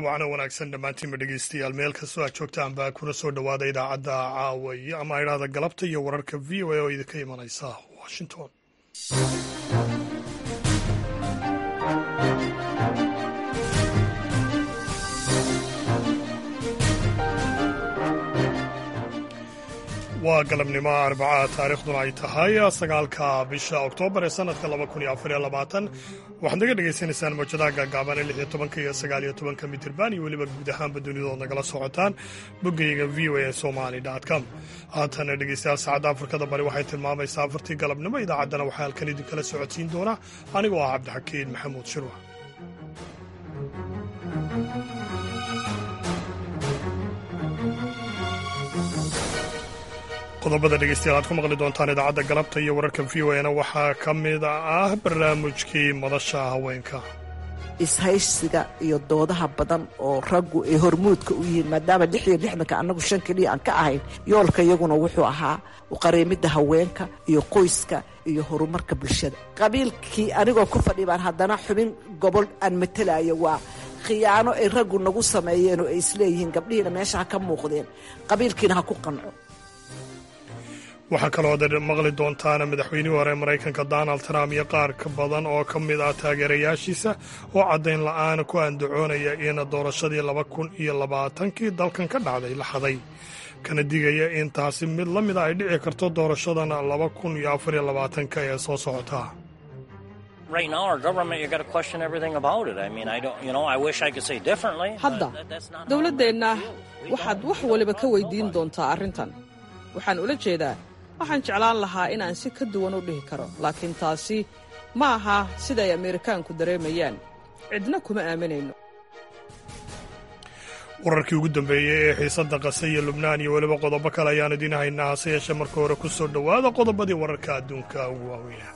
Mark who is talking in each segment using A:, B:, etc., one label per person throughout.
A: wacno wanaagsan dhammaantiinba dhegeystayaal meel kastoo aad joogtaan baa kuna soo dhowaada idaacadda caawaye ama idhaahda galabta iyo wararka v o a oo idinka imanaysa washington waa galabnimo arbacaha taariikhduna ay tahay sagaalka bisha oktoobar ee sanadka laba kun iyo afar iyo labaatan waxaad naga dhagaysanaysaan mawjadaha gaagaaban ee lix iyo tobanka iyo sagaal iyo tobanka mitirban iyo weliba guud ahaanba dunidaood nagala socotaan boggayga v o a somali com haatana dhegeystayaal saacadda afrikada bari waxay tilmaamaysaa afartii galabnimo idaacaddana waxaa halkan idinkala socodsiin doona anigoo ah cabdixakiin maxamuud shirwa qodobada dhegeystayaal aad ku maqli doontaan idaacadda galabta iyo wararka v o na waxaa ka mid ah barnaamijkii madasha haweenka
B: ishaysiga iyo doodaha badan oo raggu ay hormuudka u yihiin maadaama lix iyo lixdanka annagu shan keliya aan ka ahayn yoolka iyaguna wuxuu ahaa uqareemidda haweenka iyo qoyska iyo horumarka bulshada qabiilkii anigoo ku fadhi baan haddana xubin gobol aan matelayo waa khiyaano ay raggu nagu sameeyeen oo ay isleeyihiin gabdhihiina meesha ha ka muuqdeen qabiilkiina ha ku qanco
A: waxaa kaloo ad maqli doontaana madaxweynihii hore maraykanka donald trump iyo qaar ka badan oo ka mid ah taageerayaashiisa oo caddayn la'aana ku andacoonaya in doorashadii laba kun iyo labaatankii dalkan ka dhacday la xaday kana digaya in taasi mid la mida ay dhici karto doorashadan laba kun iyo afar iyo labaatanka ee soo socota
C: hadda dowladdeenna waxaad wax waliba ka weydiin doontaa arrintan waxaan ula jeedaa waxaan jeclaan lahaa inaan si ka duwan u dhihi karo laakiin taasi ma aha siday ameerikaanku dareemayaan cidna kuma aaminayno
A: wararkii ugu dambeeyey ee xiisadda qase iyo lubnaan iyo weliba qodobo kale ayaan idiin haynaa hase yeeshee marka hore ku soo dhowaada qodobadii wararka adduunka ugu waaweyna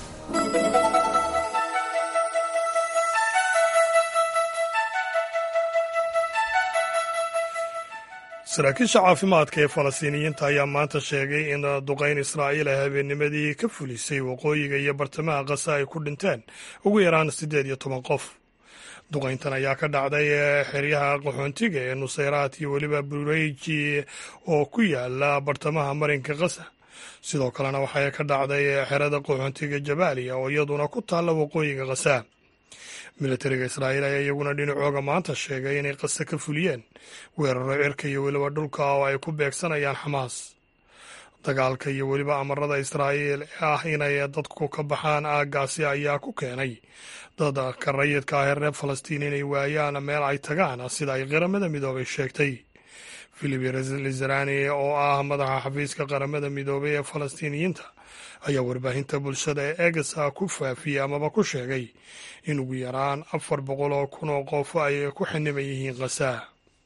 A: saraakiisha caafimaadka ee falastiiniyiinta ayaa maanta sheegay in duqayn israa'iil ay habeennimadii ka fulisay waqooyiga iyo bartamaha qasa ay ku dhinteen ugu yaraan siddeed iyo toban qof duqayntan ayaa ka dhacday xeryaha qaxoontiga ee nusayraad iyo weliba bureyji oo ku yaala bartamaha marinka qasa sidoo kalena waxay ka dhacday xerada qaxoontiga jabaaliya oo iyaduna ku taalla waqooyiga qasa militariga israa'iil ayaa iyaguna dhinacooga maanta sheegay inay qase ka fuliyeen weeraro cirka iyo weliba dhulka oo ay ku beegsanayaan xamaas dagaalka iyo weliba amarada israa'iil ee ah inay dadku ka baxaan aaggaasi ayaa ku keenay dadka rayidka ah ee reer falastiin inay waayaan meel ay tagaan sida ay qaramada midoobay sheegtay filip lizarani oo ah madaxa xafiiska qaramada midoobay ee falastiiniyiinta ayaa warbaahinta bulshada ee egasa ku faafiyey amaba ku sheegay in ugu yaraan afar boqol oo kun oo qof ay ku xiniban yihiin khasaa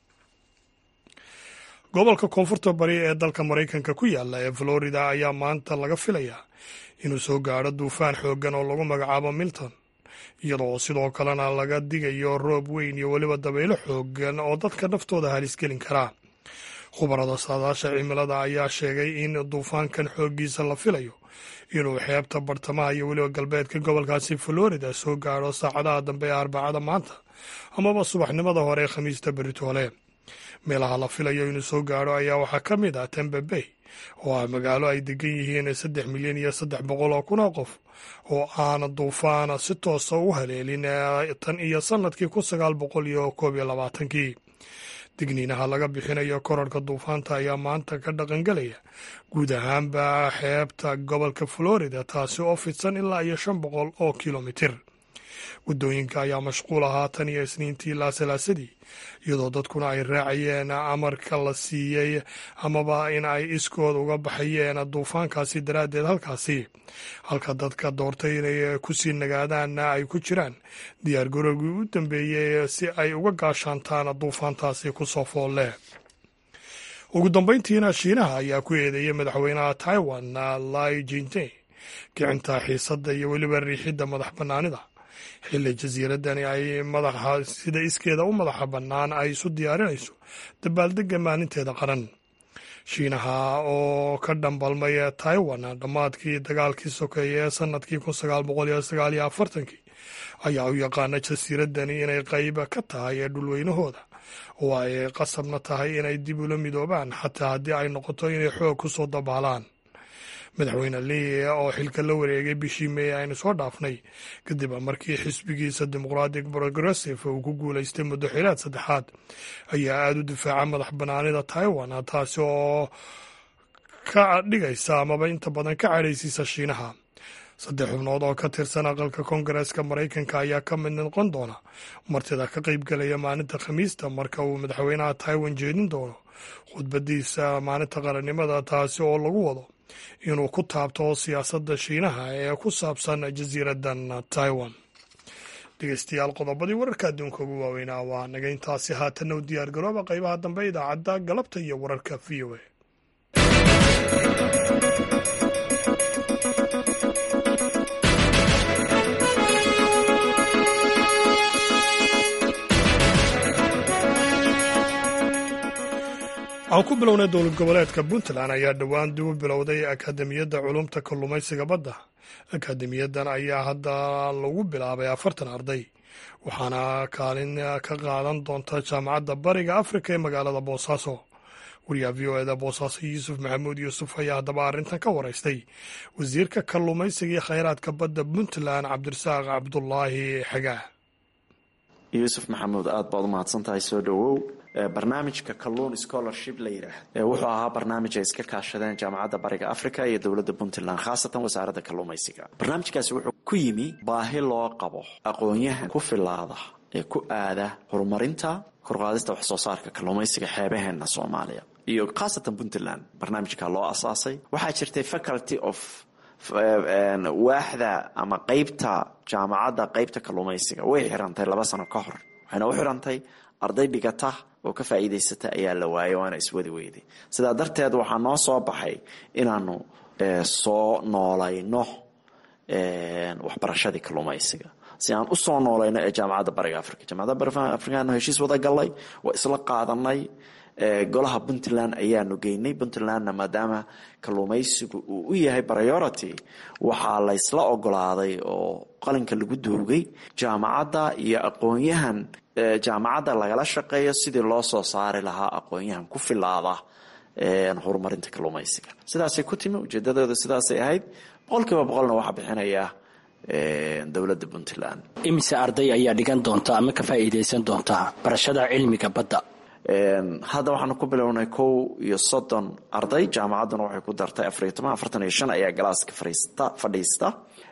A: gobolka koonfurta bari ee dalka maraykanka ku yaala ee florida ayaa maanta laga filayaa inuu soo gaadho duufaan xooggan oo lagu magacaabo milton iyadoo sidoo kalena laga digayo roob weyn iyo weliba dabaylo xooggan oo dadka naftooda halis gelin karaa khubarada saadaasha cimilada ayaa sheegay in duufaankan xooggiisa la filayo inuu xeebta bartamaha iyo weliba galbeedka gobolkaasi florida soo gaadho saacadaha dambe ee arbacada maanta amaba subaxnimada hore ee khamiista beritoole meelaha la filayo inuu soo gaadho ayaa waxaa ka mid ah tembe bay oo ah magaalo ay degan yihiin saddex milyan iyo saddex boqol oo kun oo qof oo aan duufaan si toosa u haleelin tan iyo sannadkii kun sagaal boqol iyo koob iyo labaatankii digniinaha laga bixinayo korarka duufaanta ayaa maanta ka dhaqangelaya guud ahaanba xeebta gobolka florida taasi oo fidsan ilaa iyo shan boqol oo kilomitir waddooyinka ayaa mashquul ahaa tan iyo isniintii ilaa salaasadii iyadoo dadkuna ay raacayeen amarka la siiyey amaba in ay iskood uga baxayeen duufaankaasi daraaddeed halkaasi halka dadka doortay inay kusii nagaadaanna ay ku jiraan diyaar garoogii u dambeeyey si ay uga gaashaantaan duufaantaasi ku soo foolle ugu dambayntiina shiinaha ayaa ku eedeeyey madaxweynaha taiwan lai jinte kicinta xiisadda iyo weliba riixidda madax bannaanida xilli jasiiradani ay madaxa sida iskeeda u madaxa bannaan ay isu diyaarinayso dabaaldegga maalinteeda qaran shiinaha oo ka dhambalmay taiwan dhammaadkii dagaalkii sokeeye ee sanadkii kun sagaal boqol iyo sagaal iyo afartankii ayaa u yaqaana jasiiradani inay qayb ka tahay ee dhulweynahooda oo ay qasabna tahay inay dib ula midoobaan xataa haddii ay noqoto inay xoog ku soo dabaalaan madaxweyne lee oo xilka la wareegay bishii meey aynu soo dhaafnay kadib markii xisbigiisa dimuqratic progressive uu ku guulaystay muddo xilaad saddexaad ayaa aada u difaaca madax banaanida taiwan taasi oo ka dhigaysa amaba inta badan ka cadhaysiisa shiinaha saddex xubnood oo ka tirsan aqalka koongareeska maraykanka ayaa ka mid noqon doona martida ka qaybgelaya maalinta khamiista marka uu madaxweynaha taiwan jeedin doono khudbadiisa maalinta qarannimada taasi oo lagu wado inuu ku taabto siyaasadda shiinaha ee ku saabsan jasiiradan taiwan dhegeystayaal qodobadii wararka adduunka ugu waaweynaa waa naga intaasi haatanna u diyaar garooba qaybaha dambe idaacadda galabta iyo wararka v o a aan ku bilownay dowlad goboleedka puntland ayaa dhowaan dib u bilowday akaademiyadda culumta kalluumaysiga badda akaademiyadan ayaa hadda lagu bilaabay afartan arday waxaana kaalin ka qaadan doonta jaamacadda bariga afrika ee magaalada boosaaso wariyaha v o eda boosaaso yuusuf maxamuud yuusuf ayaa haddaba arrintan ka waraystay wasiirka kalluumaysiga iyo khayraadka badda puntland cabdirasaaq cabdulaahi xagaa
D: yuusuf maxamuud aada baad u mahadsan tahay soo dhowow barnaamijka kalluun scholarship la yidhaah wuxuu ahaa barnaamij ay iska kaashadeen jaamacadda bariga africa iyo dowladda puntland khaasatan wasaaradda kalluumaysiga barnaamijkaasi wuxuu ku yimi baahi loo qabo aqoon-yahan ku filaada ee ku aada horumarinta korqaadista wax soo saarka kalluumaysiga xeebaheena soomaaliya iyo khaasatan puntland barnaamijka loo asaasay waxaa jirtay faculty of waaxda ama qeybta jaamacadda qeybta kalluumaysiga way xirantay laba sano ka hor waxayna u xirantay arday dhigata oo ka faa'iidaysata ayaa la waayay waana iswadi weyday sidaa darteed waxaa noo soo baxay inaanu soo noolayno waxbarashadii kalluumaysiga si aan usoo noolayno ee jaamacadda bariga africa jaamacadda bariga africaanu heshiis wada galnay waa isla qaadanay golaha puntland ayaanu geynay puntlandna maadaama kalluumaysigu uu u yahay priority waxaa laysla ogolaaday oo qalinka lagu duugay jaamacadda iyo aqoon-yahan jaamacadda lagala shaqeeyo sidii loo soo saari lahaa aqoon-yahan ku filaada horumarinta kalluumaysiga sidaasay ku timi ujeedadooda sidaasay ahayd boqol kiiba boqolna waxaa bixinaya dowladda puntland
E: imise arday ayaa dhigan doonta ama ka faa'iidaysan doonta barashada cilmiga badda
D: hadda waxaanu ku bilownay kow iyo soddon arday jaamacadduna waxay ku dartay afariyo toban afartan iyo shan ayaa galaaska fariista fadhiista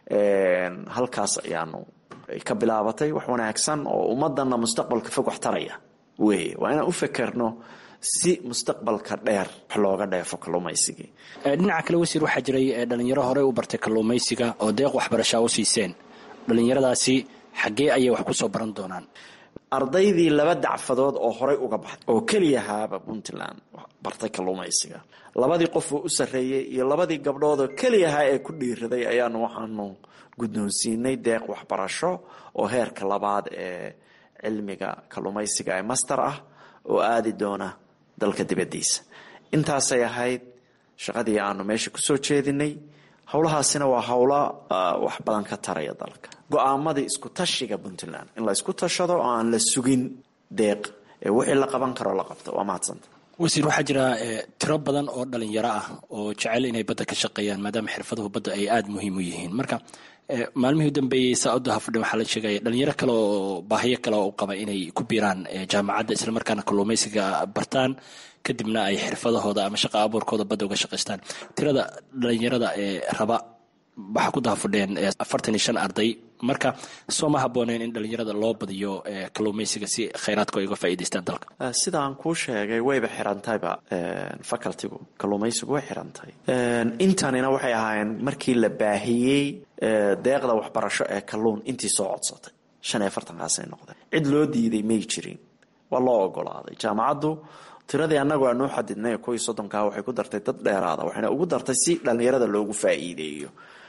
D: halkaas ayaanu ka bilaabatay wax wanaagsan oo ummadana mustaqbalka fog wax taraya weeye waa inaan u fekerno si mustaqbalka dheer wax looga dheefo kalluumaysigii
E: dhinaca kale wasiir waxaa jiray dhalinyaro horey u bartay kalluumaysiga oo deeq waxbarashaa u siiseen dhalinyaradaasi xaggee ayay wax ku soo baran doonaan
D: ardaydii laba dacfadood oo horey uga baxday oo keliyahaaba puntland bartay kalluumaysiga labadii qof oo u sarreeyey iyo labadii gabdhoodoo keliyahaa ee ku dhiiraday ayaanu waxaanu guddoonsiinay deeq waxbarasho oo heerka labaad ee cilmiga kalluumaysiga ee master ah oo aadi doona dalka dibaddiisa intaasay ahayd shaqadii aanu meesha kusoo jeedinay howlahaasina waa howlo wax badan ka taraya dalka go-aamadii isku tashiga puntland in la isku tashado oo aan la sugin deeq ee wixii la qaban karo la qabto waa mahadsanta
E: wasiir waxaa jira tiro badan oo dhalinyaro ah oo jecel inay badda ka shaqeeyaan maadaama xirfaduhu badda ay aada muhiim u yihiin marka maalmihii u dambeeyey saauda hafadhe waxaa la sheegaya dhalinyaro kale oo baahiyo kale oo u qaba inay ku biiraan jaamacadda islamarkaana kalluumaysiga bartaan kadibna ay xirfadahooda ama shaqa abuurkooda badda uga shaqaystaan tirada dhalinyarada ee raba waxaa ku dahafadheen afartan iyo shan arday marka soo ma habooneen in dhalinyarada loo badiyo kalluumaysiga si khayraadka ay uga faa'iidaystaan dalka
D: sida aan kuu sheegay wayba xirantayba facultigu kalluumaysigu way xirantay intanina waxay ahaayeen markii la baahiyey deeqda waxbarasho ee kalluun intii soo codsatay shan iyo afartankaasay noqdeen cid loo diiday may jirin waa loo ogolaaday jaamacaddu tiradii annagu aanuu xadidnay kuwii soddonkaa waxay ku dartay dad dheeraada waxayna ugu dartay si dhallinyarada loogu faa'iideeyo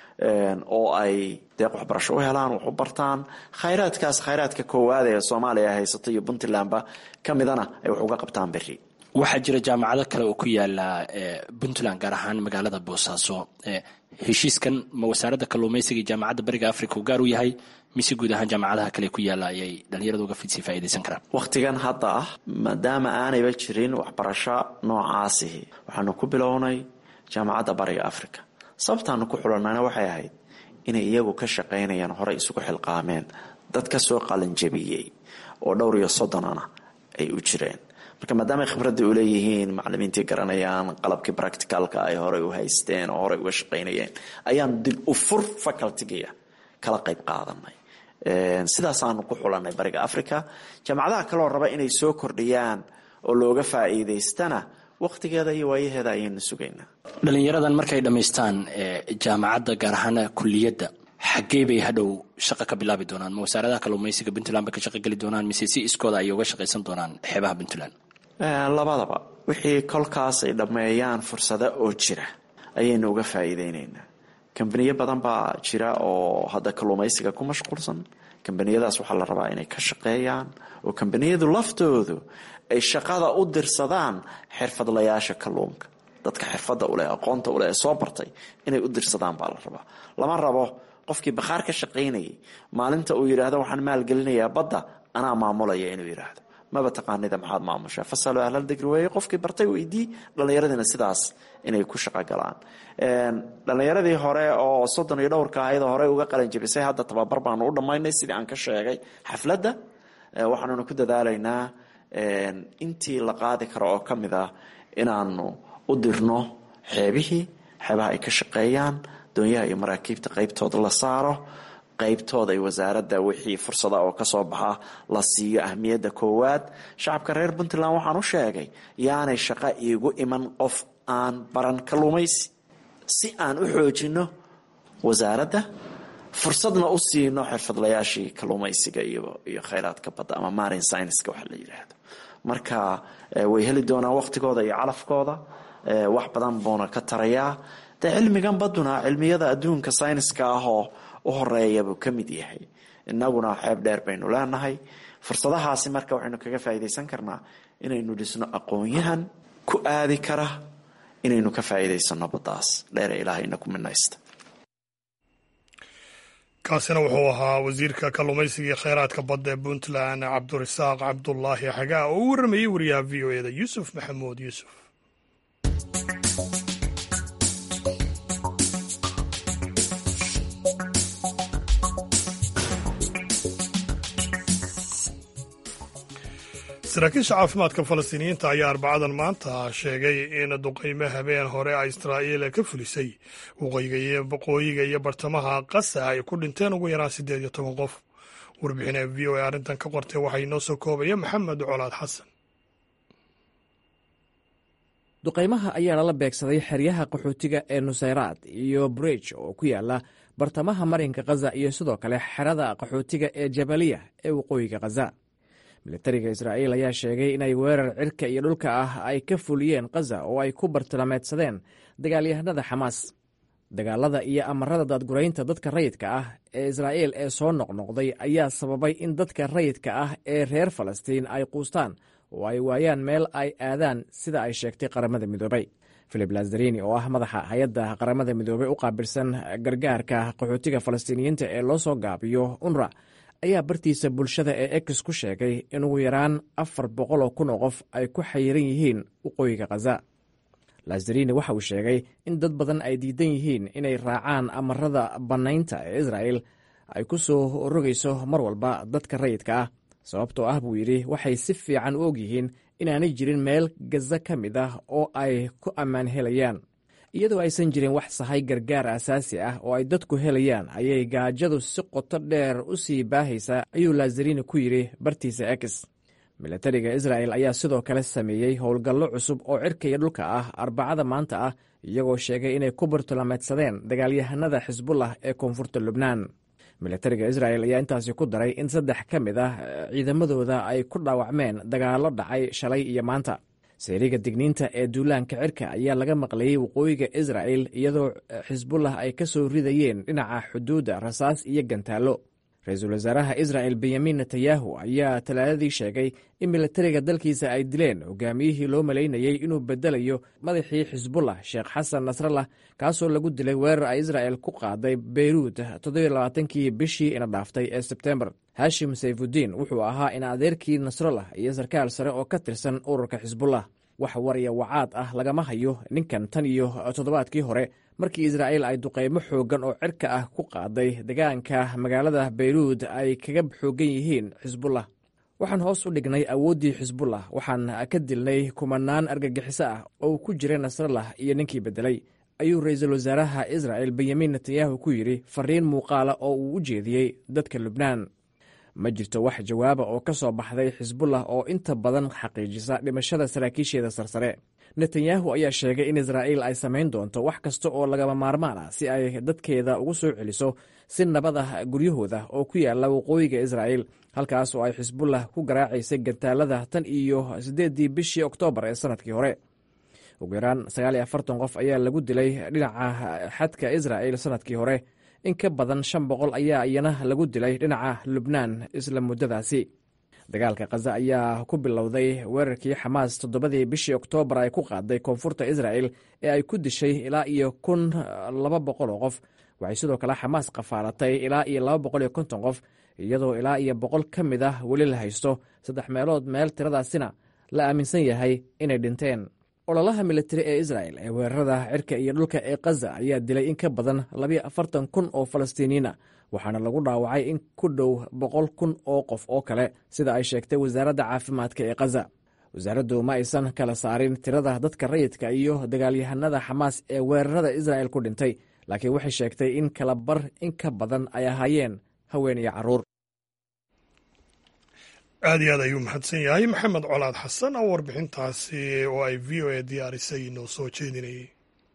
D: oo ay deeq waxbarasho u helaan wax u bartaan khayraadkaas khayraadka koowaad ee soomaaliya haysato iyo puntlandba ka midana ay wax uga qabtaan berri
E: waxaa jira jaamacado kale oo ku yaala puntland gaar ahaan magaalada boosaaso heshiiskan ma wasaaradda kalluumaysiga iyo jaamacadda bariga africa uu gaar u yahay mise guud ahaan jaamacadaha kale ku yaala ayay dhalinyaradu uga fidsii faa'idaysan karaan
D: wakhtigan hadda ah maadaama aanayba jirin waxbarasho noocaasihi waxaanu ku bilownay jaamacadda bariga africa sababtaanu ku xulanayna waxay ahayd inay iyagu ka shaqaynayaan horey isugu xilqaameen dad ka soo qalanjabiyey oo dhowr iyo soddonana ay u jireen marka maadaama khibradii u leeyihiin macalimiintii garanayaan qalabkii practicalka ay horey u haysteen oo horey uga shaqaynayeen ayaan dib u fur facultigiya kala qayb qaadanay sidaasaanu ku xulanay bariga africa jaamacadaha kaloo raba inay soo kordhiyaan oo looga faa'iidaystana wakhtigeeda iyo waayaheeda ayaynu sugaynaa
E: dhalinyaradan markay dhammaystaan jaamacadda gaar ahaan kuliyadda xaggee bay hadhow shaqo ka bilaabi doonaan ma wasaaradaha kalluumaysiga puntland bay ka shaqo geli doonaan mise si iskooda ayay uga shaqaysan doonaan xeebaha puntland
D: labadaba wixii kolkaas ay dhammeeyaan fursado oo jira ayaynu uga faa'iideynaynaa kambaniyo badan baa jira oo hadda kalluumaysiga ku mashquulsan kambaniyadaas waxaa la rabaa inay ka shaqeeyaan oo kambaniyadu laftoodu ay shaqada u dirsadaan xirfadlayaasha kalluunka dadka xirfadda uleh aqoonta uleh ee soo bartay inay u dirsadaan baa la rabaa lama rabo qofkii bakhaar ka shaqaynayay maalinta uu yidhaahdo waxaan maalgelinayaa badda anaa maamulaya inuu yidhaahdo maba taqaanida maxaad maamushaa fasalo ahlal digri weeye qofkii bartay weydii dhallinyaradiina sidaas inay ku shaqo galaan dhallinyaradii hore oo soddon iyo dhowrka ahayd horey uga qalanjabisay hadda tababar baanu u dhammaynay sidii aan ka sheegay xafladda waxaanuna ku dadaalaynaa intii la qaadi karo oo ka mid ah inaanu u dirno xeebihii xeebaha ay ka shaqeeyaan doonyaha iyo maraakiibta qaybtooda la saaro qaybtooda ay wasaaradda wixii fursada oo kasoo baxa la siiyo ahmiyadda koowaad shacabka reer puntland waxaan u sheegay yaanay shaqo iigu iman qof aan baran kalluumaysi si aan u xoojino wasaaradda fursadna u siino xirfadlayaashii kalluumaysiga iyo khayraadka badda ama marin scienska waxa la yidhaahdo marka way heli doonaan waqtigooda iyo calafkooda wax badan buuna ka tarayaa de cilmigan baduna cilmiyada adduunka sayniska ahoo u horeeya buu ka mid yahay inaguna xeeb dheer baynu leenahay fursadahaasi marka waxaynu kaga faa'iidaysan karnaa inaynu dhisno aqoon-yahan ku aadi kara inaynu ka faa'iidaysano baddaas dheere ilaahayna ku minaysta
A: kaasina wuxuu ahaa wasiirka kalluumaysiga iyo kheyraadka badda ee puntland cabdurasaaq cabdulaahi xagaa oo u warramayey wariyaha v o eda yuusuf maxamuud yuusuf saraakiisha caafimaadka falastiiniyiinta ayaa arbacadan maanta sheegay in duqaymo habeen hore a israa'iil ka fulisay waqooyiga iyo bartamaha qasa ay ku dhinteen ugu yaraan siddeed iyo toban qof warbixina v o a arrintan ka qortay waxaa inoo soo koobaya maxamed colaad xasan
F: duqaymaha ayaa lala beegsaday xeryaha qaxootiga ee nusayraad iyo bridge oo ku yaala bartamaha marinka khaza iyo sidoo kale xerada qaxootiga ee jabaliya ee waqooyiga khaza militariga israa'iil ayaa sheegay inay weerar cirka iyo dhulka ah ay ka fuliyeen khaza oo ay ku bartilmaameedsadeen dagaalyahanada xamaas dagaalada iyo amarada daadguraynta dadka rayidka ah ee israa'iil ee soo noqnoqday ayaa sababay in dadka rayidka ah ee reer falastiin ay quustaan oo ay waayaan meel ay aadaan sida ay sheegtay qaramada midoobay filip lazarini oo ah madaxa hay-adda qaramada midoobey u qaabilsan gargaarka qaxootiga falastiiniyiinta ee loo soo gaabiyo unra ayaa bartiisa bulshada ee ex ku sheegay in ugu yaraan afar boqoloo kun oo qof ay ku xayiran yihiin waqooyiga khaza lazarini waxa uu sheegay in dad badan ay diidan yihiin inay raacaan amarada bannaynta ee israa'el ay ku soo rogayso mar walba dadka rayidka ah sababtoo ah buu yidhi waxay si fiican u og yihiin inaanay jirin meel gaza ka mid ah oo ay ku ammaan helayaan iyadoo aysan jirin wax sahay gargaar asaasi ah oo ay dadku helayaan ayay gaajadu si qoto dheer u sii baahaysaa ayuu lazarini ku yidhi bartiisa ex milatariga israa'el ayaa sidoo kale sameeyey howlgallo cusub oo cirka iyo dhulka ah arbacada maanta ah iyagoo sheegay inay ku bartulameedsadeen dagaalyahanada xisbullah ee koonfurta lubnaan milatariga isra'el ayaa intaasi ku daray in saddex ka mid ah ciidamadooda ay ku dhaawacmeen dagaallo dhacay shalay iyo maanta seeriga digniinta ee duulaanka cirka ayaa laga maqlayey waqooyiga isra'el iyadoo xisbullah ay ka soo ridayeen dhinaca xuduudda rasaas iyo gantaallo ra-iisul wasaaraha israa'el benyamin netanyahu ayaa talaadadii sheegay in milatariga dalkiisa ay dileen hogaamiyihii loo malaynayey inuu bedelayo madaxii xisbullah sheekh xasan nasrallah kaasoo lagu dilay weerar ay isra'el ku qaaday beyruud toddobaaatankii bishii ina dhaaftay ee sebtembar hashim sayfudiin wuxuu ahaa in adeerkii nasrallah iyo sarkaal sare oo ka tirsan ururka xisbullah wax warya wacaad ah lagama hayo ninkan tan iyo toddobaadkii hore markii israa'il ay duqaymo xooggan oo cirka ah ku qaaday degaanka magaalada beyruud ay kaga xooggan yihiin xisbullah waxaan hoos u dhignay awooddii xisbullah waxaan ka dilnay kumanaan argagixiso ah oo ku jiray nasrallah iyo ninkii beddelay ayuu ra-iisul wasaaraha israa'el benyamin netanyahu ku yidhi fariin muuqaala oo uu u jeediyey dadka lubnaan ma jirto wax jawaaba oo ka soo baxday xisbullah oo inta badan xaqiijisa dhimashada saraakiisheeda sarsare netanyahu ayaa sheegay in israa'iil ay samayn doonto wax kasta oo lagama maarmaan ah si ay dadkeeda ugu soo celiso si nabad ah guryahooda oo ku yaalla waqooyiga israa'iil halkaas oo ay xisbullah ku garaacaysay gantaalada tan iyo siddeeddii bishii oktoobar ee sannadkii hore ugu yaraan sagaal iyo afartan qof ayaa lagu dilay dhinaca xadka israa'il sannadkii hore in ka badan shan boqol ayaa iyana lagu dilay dhinaca lubnaan isla muddadaasi dagaalka khaza ayaa ku bilowday weerarkii xamaas toddobadii bishii oktoobar ay ku qaaday koonfurta israa'el ee ay ku dishay ilaa iyo kun laba boqol oo qof waxay sidoo kale xamaas qafaalatay ilaa iyo laba boqol iyo konton qof iyadoo ilaa iyo boqol ka mid ah weli la haysto saddex meelood meel tiradaasina la aaminsan yahay inay dhinteen ololaha militari ee isra'el ee weerarada cirka iyo dhulka ee khaza ayaa dilay in ka badan labiyo afartan kun oo falastiiniyiina waxaana lagu dhaawacay in ku dhow boqol kun oo qof oo kale sida ay sheegtay wasaaradda caafimaadka ee khaza wasaaraddu ma aysan kala saarin tirada dadka rayidka iyo dagaalyahanada xamaas ee weerarada isra'el ku dhintay laakiin waxay sheegtay in kala bar in ka badan ay ahaayeen haween iyo carruur
A: aad iyo aad ayuu mahadsan yahay maxamed colaad xasan oo warbixintaasi oo ay v o a diyaarisay noo soo jeedinayay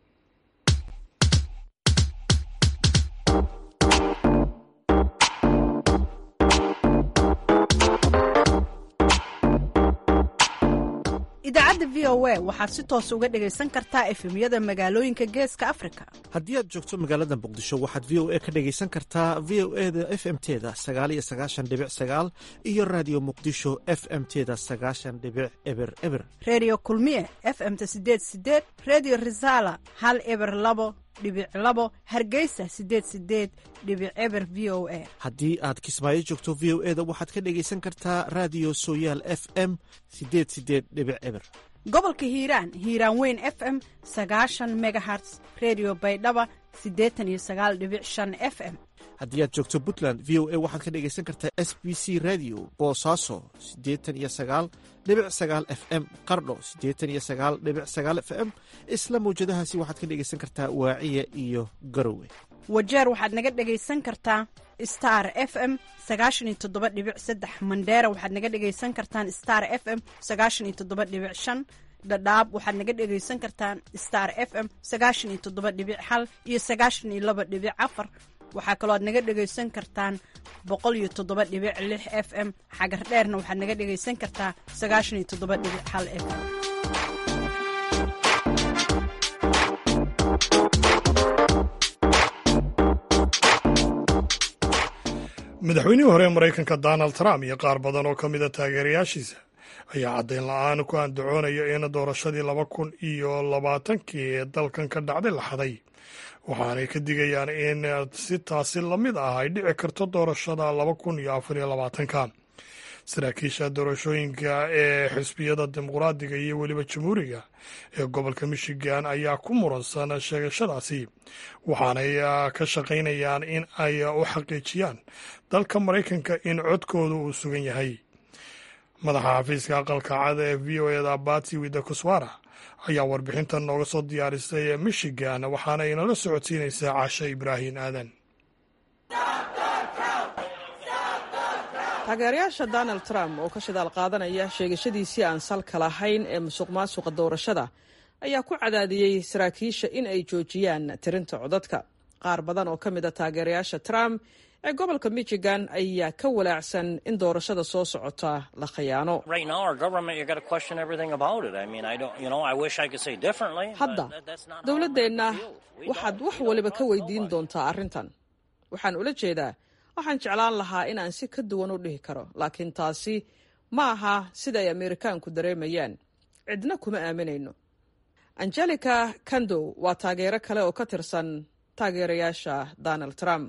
G: idaacadda v o a waxaad si toos uga dhegaysan kartaa efemyada magaalooyinka geeska afrika
H: haddii aad joogto magaalada muqdisho waxaad v o a ka dhegaysan kartaa v o e da f m teda sagaal iyo sagaashan dhibic sagaal iyo raadiyo muqdisho f m teda sagaashan dhibic eber eber
G: reediyo kulmiye f m ta sideed sideed reediyo risala hal eber labo dhibic labo hargeysa sideed sideed dhibic eber v o a
H: haddii aad kismaayo joogto v o e da waxaad ka dhegaysan kartaa raadiyo sooyaal f m sideed sideed dhibic eber
G: gobolka hiiraan hiiraan weyn f m sagaashan megaherts redio baydhaba siddeetan iyo sagaal dhibic shan f m
H: haddii aad joogto puntland v o a waxaad ka dhegaysan kartaa s b c radio boosaaso siddeetan iyo sagaal dhibic sagaal f m qardho siddeetan iyo sagaal dhibic sagaal f m isla mawjadahaasi waxaad ka dhegaysan kartaa waaciya iyo garowe
G: wajeer waxaad naga dhegaysan kartaa star f m sagaashan iyo toddoba dhibic saddex mandheera waxaad naga dhegaysan kartaan star f m sagaashan iyo toddoba dhibic shan dhadhaab waxaad naga dhegaysan kartaan star f m sagaashan iyo toddoba dhibic hal iyo sagaashan iyo laba dhibic afar waxaa kaloo aad naga dhegaysan kartaan boqol iyo toddoba dhibic lix f m xagar dheerna waxaad naga dhegaysan kartaa sagaashan iyo toddoba dhibic hal f m
A: madaxweynihii hore ee maraykanka donald trump iyo qaar badan oo ka mida taageerayaashiisa ayaa caddayn la-aan ku andacoonaya in doorashadii laba kun iyo labaatankii ee dalkan ka dhacday la xaday waxaanay ka digayaan in si taasi lamid ah ay dhici karto doorashada laba kun iyo afar iyo labaatanka saraakiisha doorashooyinka ee xisbiyada dimuqraadiga iyo weliba jamhuuriga ee gobolka michigan ayaa ku muransan sheegashadaasi waxaanay ka shaqaynayaan in ay u xaqiijiyaan dalka maraykanka in codkooda uu sugan yahay madaxa xafiiska aqalka cad ee v o eda bati wida kuswara ayaa warbixintan nooga soo diyaarisay michigan waxaana inala socodsiinaysaa cashe ibraahim aadan
C: taageerayaasha donald trump oo ka shidaal qaadanaya sheegashadiisii aan salka lahayn ee musuq maasuqa doorashada ayaa ku cadaadiyey saraakiisha in ay joojiyaan tirinta codadka qaar badan oo ka mid a taageerayaasha trump ee gobolka michigan ayaa ka walaacsan in doorashada soo socota la khiyaano hadda dowladdeenna waxaad wax waliba ka weydiin doontaa arrintan waxaan ula jeedaa waxaan jeclaan lahaa inaan si ka duwan u dhihi karo laakiin taasi ma aha sida ay ameerikaanku dareemayaan cidna kuma aaminayno angelica kandow waa taageero kale oo ka tirsan taageerayaasha donald trump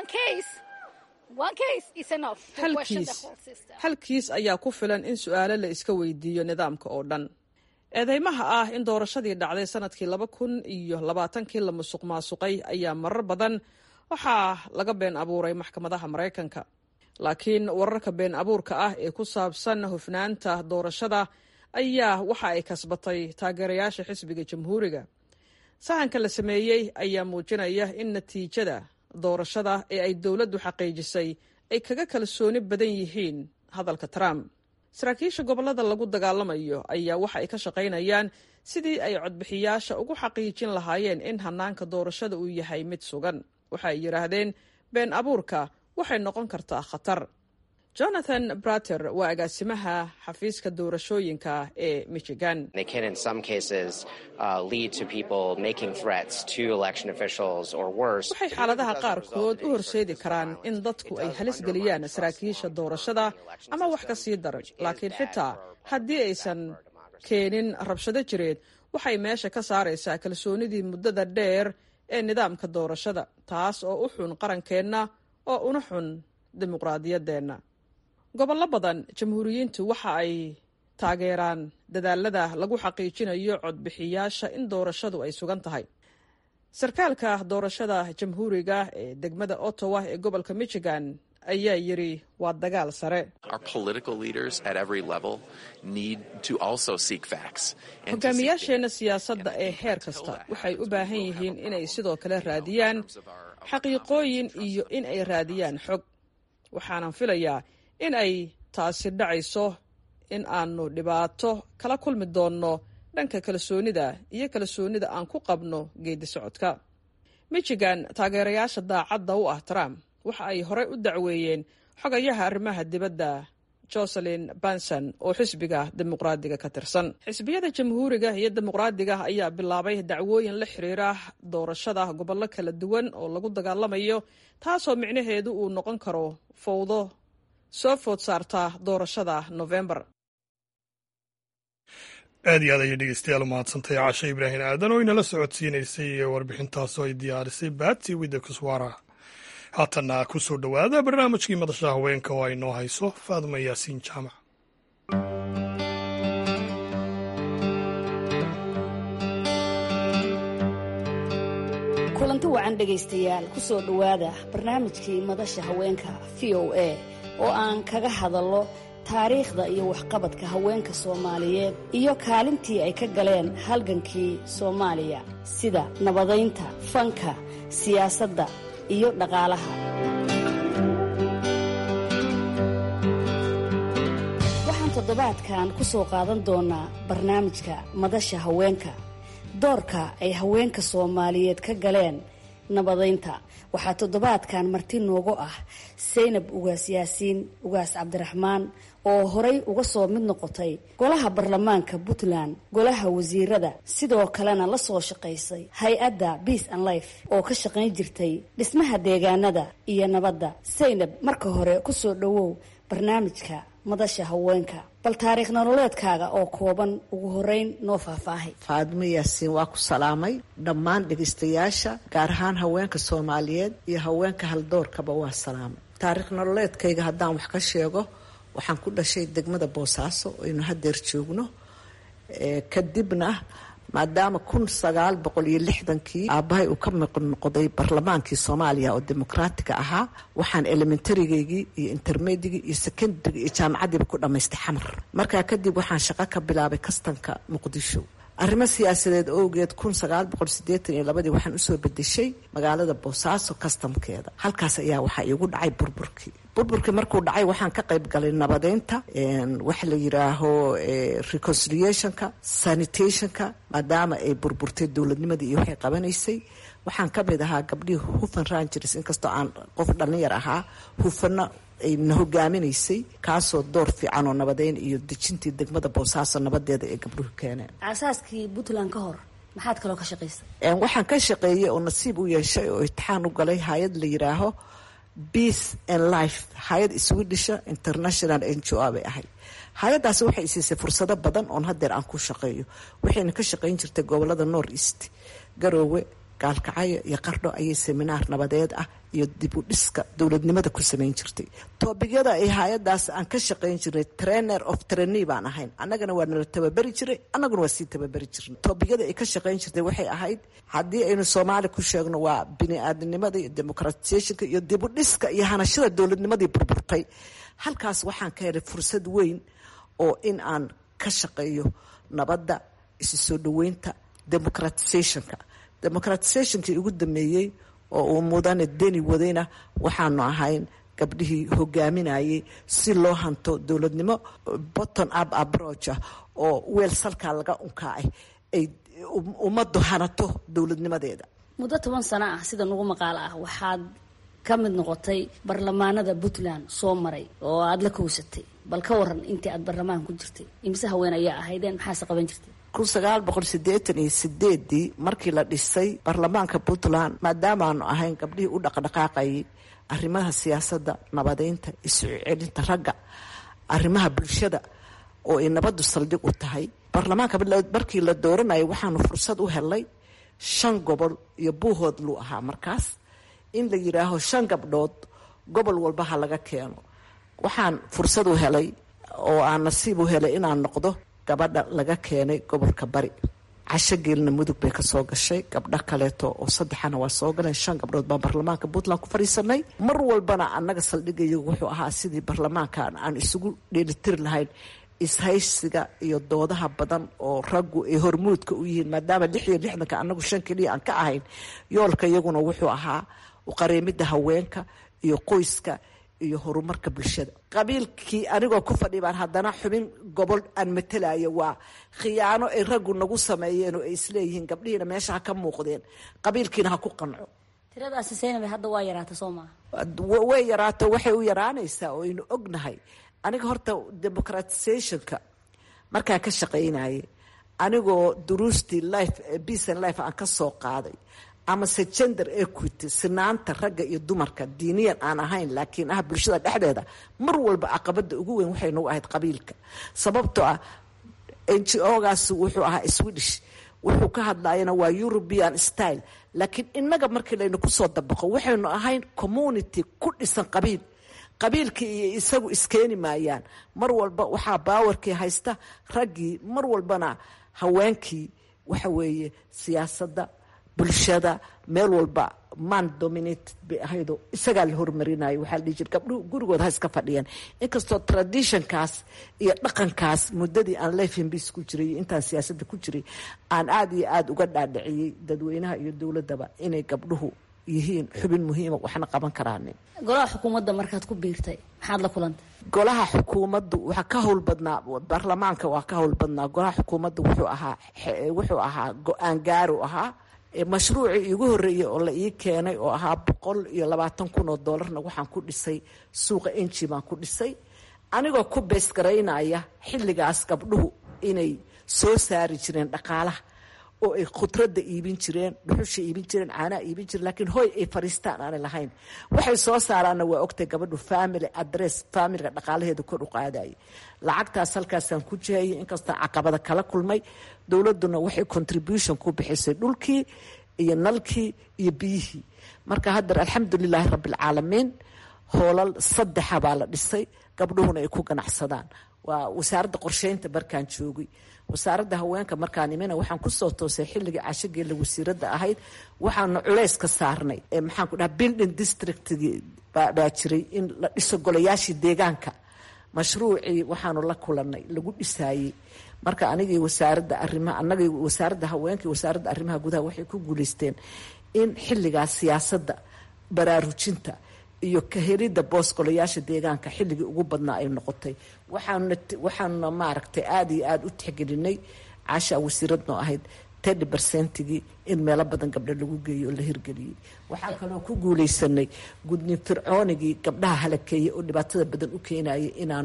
C: hal kiis ayaa ku filan in su'aalo la iska weydiiyo nidaamka oo dhan eedeymaha ah in doorashadii dhacday sanadkii laba kun iyo labaatankii la musuq maasuqay ayaa marar badan waxaa laga been abuuray maxkamadaha maraykanka laakiin wararka been abuurka ah ee ku saabsan hufnaanta doorashada ayaa waxa ay kasbatay taageerayaasha xisbiga jamhuuriga sahanka la sameeyey ayaa muujinaya in natiijada doorashada ee ay dowladdu xaqiijisay ay kaga kalsooni badan yihiin hadalka trump saraakiisha gobollada lagu dagaalamayo ayaa waxa ay ka shaqaynayaan sidii ay codbixiyaasha ugu xaqiijin lahaayeen in hanaanka doorashada uu yahay mid sugan waxa ay yidhaahdeen been abuurka waxay noqon kartaa khatar jonathan brater waa agaasimaha xafiiska doorashooyinka ee michigan waxay xaaladaha qaarkood u horseedi karaan in dadku ay halis geliyaan saraakiisha doorashada ama wax ka sii daran laakiin xitaa haddii aysan keenin rabshado jireed waxay meesha ka saaraysaa kalsoonidii muddada dheer ee nidaamka doorashada taas oo u xun qarankeenna oo una xun dimuqraadiyaddeenna gobollo badan jamhuuriyiintu waxa ay taageeraan dadaalada lagu xaqiijinayo codbixiyaasha in doorashadu ay sugan tahay sarkaalka doorashada jamhuuriga ee degmada ottawa ee gobolka michigan ayaa yidhi waa dagaal sare hogaamiyaasheenna siyaasadda ee heer kasta waxay u baahan yihiin inay sidoo kale raadiyaan xaqiiqooyin iyo in ay raadiyaan xog waxaanan filayaa in ay taasi dhacayso in aanu dhibaato kala kulmi doonno dhanka kalsoonida iyo kalsoonida aan ku qabno geedi socodka michigan taageerayaasha daacadda u ah trump waxa ay horey u dacweeyeen xogayaha arrimaha dibadda joselin banson oo xisbiga dimuqraadiga ka tirsan xisbiyada jamhuuriga iyo dimuqraadiga ayaa bilaabay dacwooyin la xiriira doorashada gobollo kala duwan oo lagu dagaalamayo taasoo micnaheedu uu noqon karo fowdo soo food saarta doorashada novembar
A: aad iyo aad ayay dhegeystayaal umahadsantay caashe ibraahim aadan oo inala socodsiinaysay warbixintaasoo ay diyaarisay baatsi widda kuswaara haatanna ku soo dhowaada barnaamijkii madasha haweenka oo ay noo hayso faadma yaasiin jaamac
I: kulanti wacan dhegaystayaal ku soo dhowaada barnaamijkii madasha haweenka v o a oo aan kaga hadallo taariikhda iyo waxqabadka haweenka soomaaliyeed iyo kaalintii ay ka galeen halgankii soomaaliya sida nabadaynta fanka siyaasadda iyo dhaqaalaha waxaan toddobaadkan ku soo qaadan doonaa barnaamijka madasha haweenka doorka ay haweenka soomaaliyeed ka galeen nabadaynta waxaa toddobaadkan marti noogu ah saynab ugaas yaasiin ugaas cabdiraxmaan oo horay uga soo mid noqotay golaha baarlamaanka puntland golaha wasiirada sidoo kalena la soo shaqaysay hay-adda beace and life oo ka shaqayn jirtay dhismaha deegaanada iyo nabadda saynab marka hore kusoo dhowow barnaamijka madasha haweenka bal taariikh nololeedkaaga oo kooban ugu horeyn noo faahfaahay
B: faadmo yaasiin waa ku salaamay dhammaan dhegaystayaasha gaar ahaan haweenka soomaaliyeed iyo haweenka haldoorkaba waa salaamay taariikh nololeedkayga haddaan wax ka sheego waxaan ku dhashay degmada boosaaso aynu hadeer joogno kadibna maadaama kun sagaal boqol iyo lixdankii aabbahay uu ka miq noqday barlamaankii soomaaliya oo dimuqraatiga ahaa waxaan elementarygeygii iyo intermedigii iyo secondaryga iyo jaamacadiiba ku dhammaystay xamar markaa kadib waxaan shaqo ka bilaabay kastanka muqdisho arrimo siyaasadeed owgeed kun sagaal boqol sideetan iyo labadii waxaan usoo bedeshay magaalada boosaaso kastamkeeda halkaas ayaa waxaa iigu dhacay burburkii burburkii markuu dhacay waxaan ka qayb galay nabadeynta waxa la yiraaho reconciliationka sanitationka maadaama ay burburtay dowladnimadii iyo waxay qabanaysay waxaan ka mid ahaa gabdhihii hufan rangers inkastoo aan qof dhalinyar ahaa hufana ayna hogaaminaysay kaasoo door fiican oo nabadeyn iyo dejintii degmada boosaaso nabadeeda ee gabdhuhu keeneen
I: aasaaskii puntland ka hor maxaad kaloo ka shaqaysay
B: waxaan ka shaqeeyey oo nasiib u yeeshay oo itixaan u galay hay-ad la yiraaho peace and life hay-ad swedisha international n g o bay ahayd hay-addaasi waxay siisay fursado badan oon hadeer aan ku shaqeeyo waxayna ka shaqayn jirtay gobolada north east garoowe gaalkacyo iyo qardho ayay seminaar nabadeed ah iyo dib u dhiska dowladnimada ku samayn jirtay toobigyada ay hay-adaas aan ka shaqayn jirnay trainer of trainee baan ahayn annagana waa nala tababari jiray annaguna waa sii tababari jirnay toobigyada ay ka shaqayn jirtay waxay ahayd haddii aynu soomaali ku sheegno waa bini-aadamnimada iyo democratisationka iyo dib u dhiska iyo hanashada dowladnimadii burburtay halkaas waxaan ka helay fursad weyn oo in aan ka shaqeeyo nabadda isu soo dhaweynta democratisationka democratisationkii ugu dameeyey oo uu mudane deni wadayna waxaanu ahayn gabdhihii hogaaminayay si loo hanto dowladnimo botton up approacha oo weel salkaa laga unkaacay ay ummaddu hanato dowladnimadeeda
I: muddo toban sano ah sida nugu maqaalo ah waxaad ka mid noqotay barlamaanada puntland soo maray oo aada la kowsatay bal ka waran intii aad barlamaan ku jirtay imise haween ayaa ahaydeen maxaase qaban jirtay
B: kun sagaal boqol sideetan iyo sideedii markii la dhisay baarlamaanka puntland maadaamaanu ahayn gabdhihii u dhaqdhaqaaqayay arrimaha siyaasadda nabadeynta isu celinta ragga arrimaha bulshada oo ay nabaddu saldhig u tahay baarlamaanka markii la dooranayay waxaanu fursad u helay shan gobol iyo buuhood luu ahaa markaas in la yidhaaho shan gabdhood gobol walba ha laga keeno waxaan fursad u helay oo aan nasiib u helay inaan noqdo gabadha laga keenay gobolka bari casho geelna mudug bay kasoo gashay gabdho kaleeto oo saddexana waa soo galeen shan gabdhood baan baarlamaanka puntland ku fadhiisanay mar walbana annaga saldhigayagu wuxuu ahaa sidii baarlamaankan aan isugu dheelitiri lahayn ishaysiga iyo doodaha badan oo raggu ay hormuudka u yihiin maadaama lix iyo lixdanka annagu shan keliya aan ka ahayn yoolka iyaguna wuxuu ahaa uqareemidda haweenka iyo qoyska iyo horumarka bulshada qabiilkii anigoo ku fadhi baan haddana xubin gobol aan matelayo waa khiyaano ay raggu nagu sameeyeen oo ay isleeyihiin gabdhihiina meesha ha ka muuqdeen qabiilkiina ha ku qanco
I: tiradaasi seynabe hadda waa yaraata soo maaha
B: way yaraato waxay u yaraanaysaa oo aynu ognahay aniga horta democratisationka markaa ka shaqaynayay anigoo duruustii life peace and life aan ka soo qaaday amase gender equity sinaanta ragga iyo dumarka diiniyan aan ahayn laakiin ah bulshada dhexdeeda mar walba caqabada ugu weyn waxay nagu ahayd qabiilka sababtoo ah n g o-gaas wuxuu ahaa swedish wuxuu ka hadlayana waa european style laakiin inaga markii laynu kusoo dabaqo waxaynu ahayn community ku dhisan qabiil qabiilkii iyo isagu iskeeni maayaan mar walba waxaa baawarkii haysta raggii mar walbana haweenkii waxa weeye siyaasadda bulshada meel walba man dominated bay ahaydo isagaa la hormarinayo waxaa la dhihi jira gabdhuhu gurigood ha iska fadhiyaan inkastoo traditionkaas iyo dhaqankaas muddadii aan lefenbis ku jiray iyo intaan siyaasadda ku jiray aan aada iyo aada uga dhaadhiciyey dadweynaha iyo dowladdaba inay gabdhuhu yihiin xubin muhiima waxna qaban karaanin
I: golaha xukuumadda markaad ku biirtay maxaad la kulantay
B: golaha xukuumaddu waxaa ka howl badnaa baarlamaanka waa ka howl badnaa golaha xukuumaddu wuxuu ahaa wuxuu ahaa go-aan gaaru ahaa mashruucii iigu horreeyey oo la ii keenay oo ahaa boqol iyo labaatan kun oo doolarna waxaan ku dhisay suuqa enji baan ku dhisay anigoo ku beesgaraynaya xilligaas gabdhuhu inay soo saari jireen dhaqaalaha oo ay khudradda iibin jireen dhuxusha iibin jireen caanaha iibin jireen laakiin hoy ay fariistaan aanay lahayn waxay soo saaraanna waa ogtay gabadhu family address familiga dhaqaalaheeda kor u qaadayay lacagtaas halkaasaan ku jihayay inkastaan caqabada kala kulmay dowladduna waxay contribution ku bixisay dhulkii iyo nalkii iyo biyihii marka haddar alxamdulilaahi rabbialcaalamiin hoolal saddexa baa la dhisay gabdhuhuna ay ku ganacsadaan waa wasaaradda qorsheynta markaan joogay wasaaradda haweenka markaan imina waxaan kusoo toosay xilligii cashogeella wasiiradda ahayd waxaanu culays ka saarnay maxaan ku dhaha building districtgii baa jiray in la dhiso golayaashii deegaanka mashruucii waxaanu la kulanay lagu dhisaayey marka anigii wasaaradda arimaha anagii wasaaradda haweenka iyo wasaaradda arrimaha gudaha waxay ku guuleysteen in xilligaas siyaasadda baraarujinta iyo kahelidda boos golayaasha deegaanka xilligii ugu badnaa ay noqotay waxaanuna waxaanuna maaragtay aada iyo aada u tixgelinay caashaa wasiiradnoo ahayd tedhi bercentigii in meelo badan gabdho lagu geeyo oo la hirgeliyey waxaa kaloo ku guuleysanay gudnin fircoonigii gabdhaha halakeeyey oo dhibaatada badan u keenayay inaanu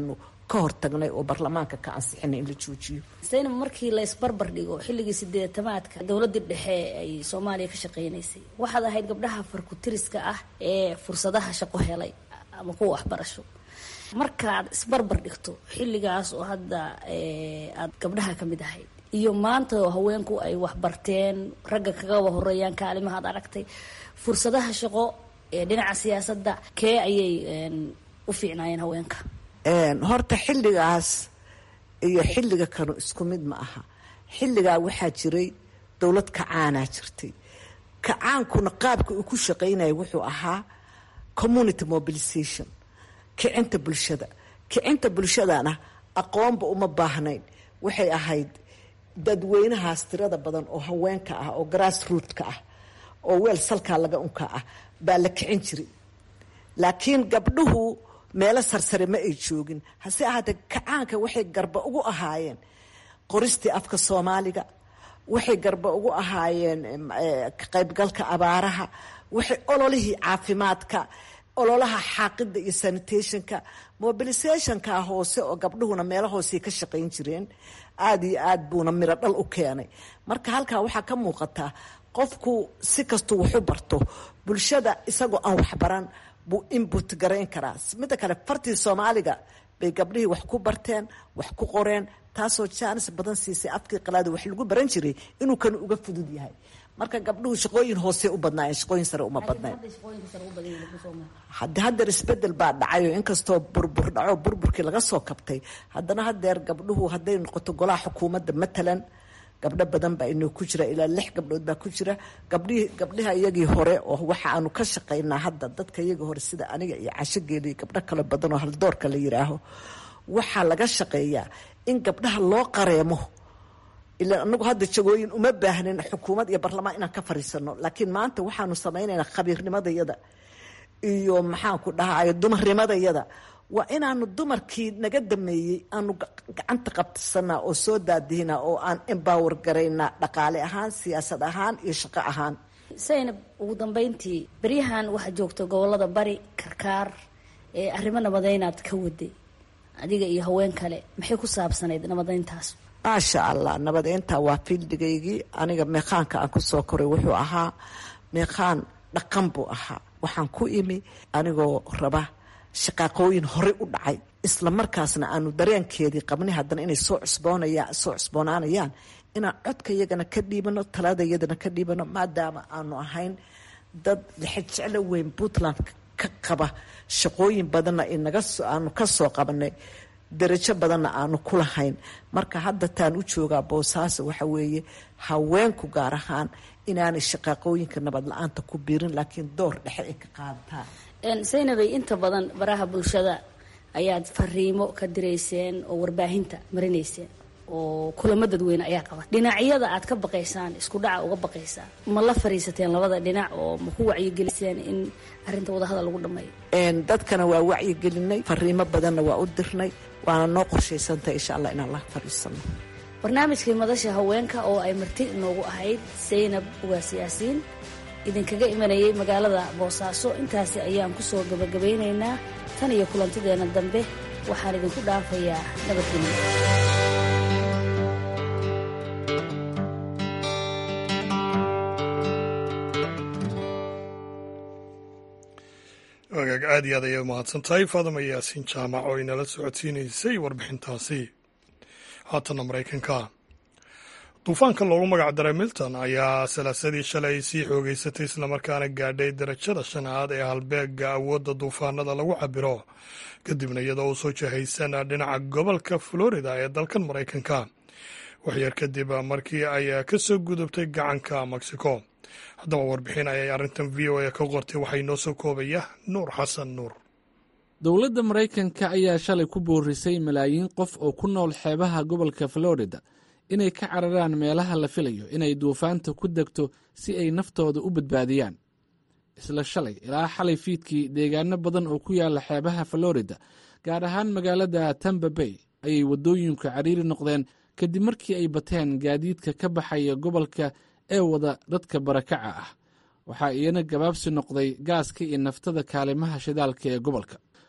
B: ka hortagnay oo baarlamaanka ka ansixinay in la joojiyo
I: saynab markii la isbarbar dhigo xilligii sideetamaadka dowladii dhexe ay soomaaliya ka shaqeynaysay waxaad ahayd gabdhaha farkutiriska ah ee fursadaha shaqo helay ama kuwa waxbarasho markaad isbarbar dhigto xilligaas oo hadda aad gabdhaha ka mid ahayd iyo maanta oo haweenku ay waxbarteen ragga kagaba horeeyaan kaalimaha ad aragtay fursadaha shaqo ee dhinaca siyaasadda kee ayay u fiicnaayeen haweenka
B: horta xilligaas iyo xilliga kanu isku mid ma aha xilligaa waxaa jiray dowlad kacaanaa jirtay kacaankuna qaabka uu ku shaqaynaya wuxuu ahaa community mobilization kicinta bulshada kicinta bulshadana aqoonba uma baahnayn waxay ahayd dadweynahaas tirada badan oo haweenka ah oo grass rootka ah oo weel salkaa laga unka ah baa la kicin jiray laakiin gabdhuhu meelo sarsare ma ay joogin hase ahaatee kacaanka waxay garba ugu ahaayeen qoristii afka soomaaliga waxay garba ugu ahaayeen ka qaybgalka abaaraha waxay ololihii caafimaadka ololaha xaaqida iyo sanitationka mobilisationka hoose oo gabdhuhuna meelo hoosey ka shaqayn jireen aada iyo aad buuna miro dhal u keenay marka halkaa waxaa ka muuqataa qofku si kastuu waxu barto bulshada isagoo aan waxbaran buu inbut garayn karaa midda kale fartii soomaaliga bay gabdhihii wax ku barteen wax ku qoreen taasoo jaanis badan siisay afkii qalaada wax lagu baran jiray inuu kan uga fudud yahay marka gabdhuhu shaqooyin hoose u badnaayeen shaqooyin sare uma badnayn hade hadeer isbedel baa dhacayo inkastoo burbur dhaco burburkii laga soo kabtay haddana hadeer gabdhuhu hadday noqoto golaha xukuumadda matalan gabdho badan baa inoo ku jira ilaa lix gabdhood baa ku jira gabdhihii gabdhaha iyagii hore oo waxa aanu ka shaqaynaa hadda dadka iyagii hore sida aniga iyo cashogeeli gabdho kale badan oo haldoorka la yiraaho waxaa laga shaqeeyaa in gabdhaha loo qareemo ilaa anagu hadda jagooyin uma baahnin xukuumad iyo barlamaan inaan ka fariisano laakiin maanta waxaanu samaynaynaa khabiirnimadayada iyo maxaanku dhahay dumarnimadayada waa inaanu dumarkii naga dameeyey aanu gacanta qabsanaa oo soo daadihinaa oo aan embower garaynaa dhaqaale ahaan siyaasad ahaan iyo shaqo ahaan
I: saynab ugu dambeyntii beryahan waxaa joogta gobolada bari karkaar ee arrimo nabadaynaad ka waday adiga iyo haween kale maxay ku saabsanayd nabadeyntaas
B: maasha allah nabadeynta waa fiildigaygii aniga meeqaanka aan kusoo koray wuxuu ahaa meeqaan dhaqan buu ahaa waxaan ku imi anigoo raba shaqaaqooyin horey u dhacay isla markaasna aanu dareenkeedii qabnay haddana inay soo cusboonaya soo cusboonaanayaan inaan codka iyagana ka dhiibano talada iyadana ka dhiibano maadaama aanu ahayn dad lixajeclo weyn puntland ka qaba shaqooyin badanna inaga aanu ka soo qabanay darajo badanna aanu ku lahayn marka hadda taan u joogaa boosaaso waxa weeye haweenku gaar ahaan inaanay shaqaaqooyinka nabad la-aanta ku biirin laakiin door dhexe ay ka qaadataan
I: saynabay inta badan baraha bulshada ayaad fariimo ka dirayseen oo warbaahinta marinayseen oo kulamo dadweyne ayaa qaba dhinacyada aad ka baqaysaan isku dhaca uga baqaysaan ma la fariisateen labada dhinac oo ma ku wacyigeliseen in arrinta wadahadal lagu dhammeeyo
B: dadkana waa wacyigelinay fariimo badanna waa u dirnay waana noo qorshaysantahay insha allah inaan la fariisano
I: barnaamijkii madasha haweenka oo ay marti inoogu ahayd saynab ugaas yaasiin idinkaga imanayay magaalada boosaaso intaasi ayaan kusoo gabagabaynaynaa tan iyo kulantideenna dambe waxaan idinku dhaafayaa nabadgelyo
A: wagaag aad iyo aad ayay umahadsan tahay faadama yaasiin jaamac oo inala socodsiinaysay warbixintaasi haatanna maraykanka duufaanka loogu magac daray milton ayaa salaasadii shalay sii xoogeysatay islamarkaana gaadhay darajada shanaad ee halbeega awoodda duufaanada lagu cabiro kadibna iyadoo uu soo jahaysan dhinaca gobolka florida ee dalkan maraykanka waxyar kadib markii ay ka soo gudubtay gacanka mexico haddaba warbixin ayay arrintan v o a ka qortay waxay noo soo koobaya nuur xasan nuur
J: dowladda maraykanka ayaa shalay ku boorisay malaayiin qof oo ku nool xeebaha gobolka florida inay ka cararaan meelaha la filayo inay duufaanta ku degto si ay naftooda u badbaadiyaan isla shalay ilaa xalay fiidkii deegaano badan oo ku yaala xeebaha florida gaar ahaan magaalada tamba bay ayay waddooyinku cariiri noqdeen kadib markii ay bateen gaadiidka ka baxaya gobolka ee wada dadka barakaca ah waxaa iyana gabaabsi noqday gaaska iyo naftada kaalimaha shidaalka ee gobolka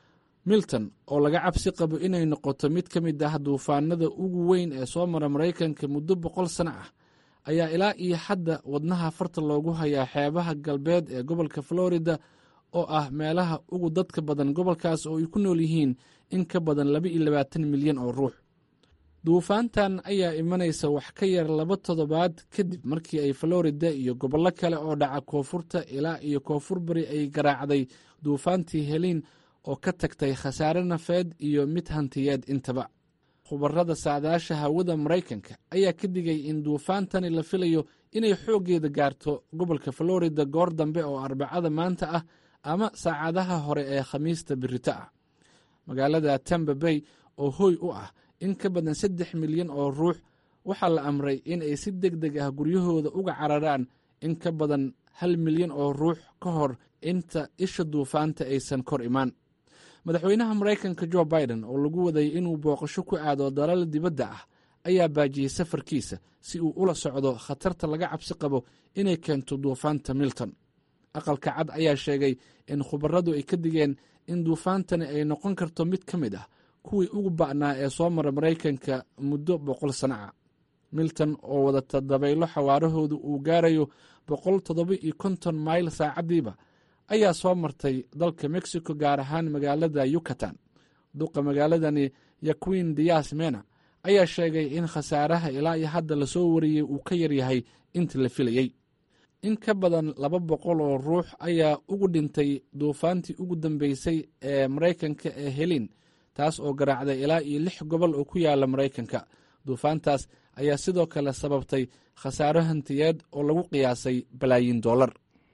J: milton oo laga cabsi qabo inay noqoto mid ka mid ah duufaanada ugu weyn ee soo mara maraykanka muddo boqol sano ah ayaa ilaa iyo hadda wadnaha farta loogu hayaa xeebaha galbeed ee gobolka florida oo ah meelaha ugu dadka badan gobolkaas oo ay ku nool yihiin in ka badan laba iyo labaatan milyan oo ruux duufaantan ayaa imanaysa wax ka yar laba toddobaad kadib markii ay florida iyo gobollo kale oo dhaca koonfurta ilaa iyo koonfur bari ay garaacday duufaantii heliin oo ka tagtay khasaare nafeed iyo mid hantiyeed intaba khubarada saadaasha hawada maraykanka ayaa ka digay in duufaantani la filayo inay xooggeeda gaarto gobolka florida goor dambe oo arbacada maanta ah ama saacadaha hore ee khamiista birito ah magaalada tamba bay oo hooy u ah in ka badan saddex milyan oo ruux waxaa la amray in ay si deg deg ah guryahooda uga cararaan in ka badan hal milyan oo ruux ka hor inta isha duufaanta aysan kor imaan madaxweynaha maraykanka jo biden oo lagu waday inuu booqasho ku aado dalal dibadda ah ayaa baajiyey safarkiisa si uu ula socdo khatarta laga cabsi qabo inay keento duufaanta milton aqalka cad ayaa sheegay in khubaradu ay ka digeen in duufaantani ay noqon karto mid ka mid ah kuwii ugu ba'naa ee soo mara maraykanka muddo boqol sano ah milton oo wadata dabaylo xawaarahoodu uu gaarayo boqol toddoba iyo konton mayl saacaddiiba ayaa soo martay dalka mexico gaar ahaan magaalada yucatan duqa magaaladani yaquin dias mena ayaa sheegay in khasaaraha ilaa iyo hadda lasoo wariyey uu ka yaryahay intii la filayey in ka badan laba boqol oo ruux ayaa ugu dhintay duufaantii ugu dambeysay ee maraykanka ee helin taas oo garaacday ilaa iyo lix gobol oo ku yaala maraykanka duufaantaas ayaa sidoo kale sababtay khasaaro hantiyeed oo lagu qiyaasay balaayiin dollar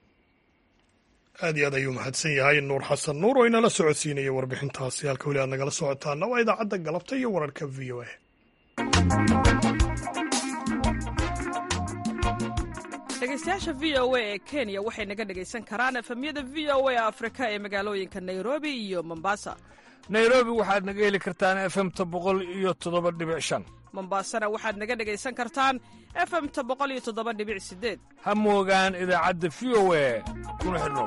A: aad iyo aad ayuu mahadsan yahay nuur xasan nuur oo inala socodsiinaya warbixintaasi halka weli aad nagala socotaana waa idaacadda galabta iyo wararka v o a
C: dhegeystayaasha v o a ee kenya waxay naga dhegaysan karaan efemyada v o a afrika ee magaalooyinka nairobi iyo mombasa
K: nairobi waxaad naga heli kartaan efemta boqol iyo toddoba dhibic shan
C: mombasana waxaad naga dhegaysan kartaan efemta boqol iyo toddoba dhibic sideed
K: ha moogaan idaacadda v o a kuna xidhnow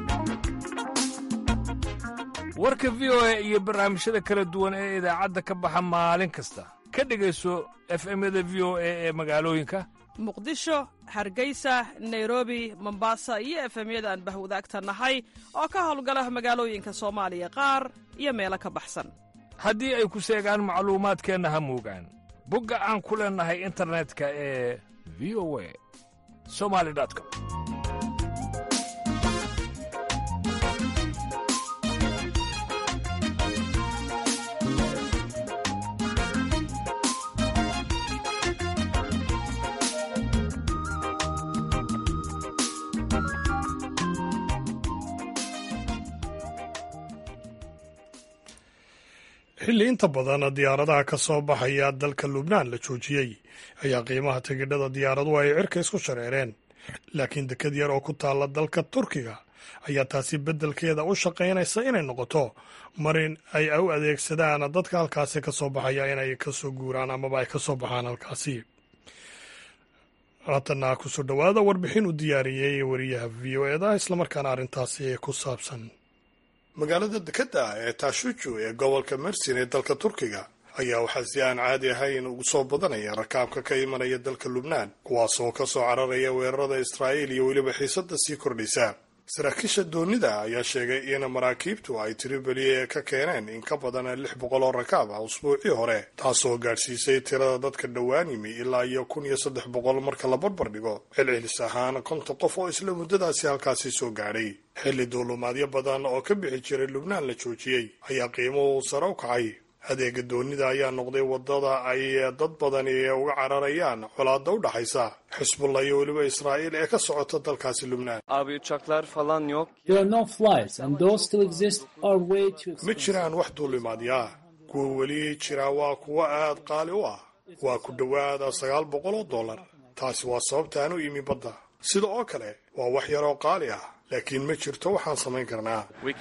K: warka v o a iyo barnaamijyada kala duwan ee idaacadda ka baxa maalin kasta ka dhegayso efemyada v o a ee magaalooyinka
C: muqdisho hargeysa nairobi mombasa iyo efemyada aan bahwadaagta nahay oo ka howlgala magaalooyinka soomaaliya qaar iyo meelo ka baxsan
K: haddii ay ku seegaan macluumaadkeenna ha moogaan bogga aan ku leennahay internetka ee v o a somali com
A: xilli inta badan diyaaradaha ka soo baxaya dalka lubnaan la joojiyey ayaa qiimaha tigidhada diyaaraduhu ay cirka isku shareereen laakiin dekad yar oo ku taalla dalka turkiga ayaa taasi beddelkeeda u shaqaynaysa inay noqoto marin ay u adeegsadaan dadka halkaasi ka soo baxaya inay ka soo guuraan amaba ay ka soo baxaan halkaasi haatanna kusoo dhowaada warbixin u diyaariyey wariyaha v o eda islamarkaana arrintaasi ku saabsan magaalada dekadda ee taashuju ee gobolka mersin ee dalka turkiga ayaa waxaa si aan caadi ahayn ugu soo badanaya rakaabka ka imanaya dalka lubnaan kuwaas oo ka soo cararaya weerarada israa'iil iyo weliba xiisadda sii kordhaysa saraakiisha doonida ayaa sheegay in maraakiibtu ay tiribeli ka keeneen in ka badan lix boqol oo rakaab ah usbuucii hore taasoo gaadhsiisay tirada dadka dhowaan yimi ilaa iyo kun iyo saddex boqol marka la barbar dhigo celcelis ahaan konton qof oo isla muddadaasi halkaasi soo gaadhay xilli duulumaadyo badan oo ka bixi jiray lubnaan la joojiyey ayaa qiimuhu sare u kacay adeega doonida ayaa noqday wadada ay dad badani uga cararayaan colaada u dhaxaysa xisbullah iyo weliba israa'iil ee ka socota dalkaasi lubnaan ma jiraan wax duulimaadyaa kuwa weli jira waa kuwo aad qaali u ah waa ku dhowaada sagaal boqol oo dollar taasi waa sababta aan u imi badda sida oo kale waa wax yaroo qaali ah laakiin ma jirto waxaan samayn karnaa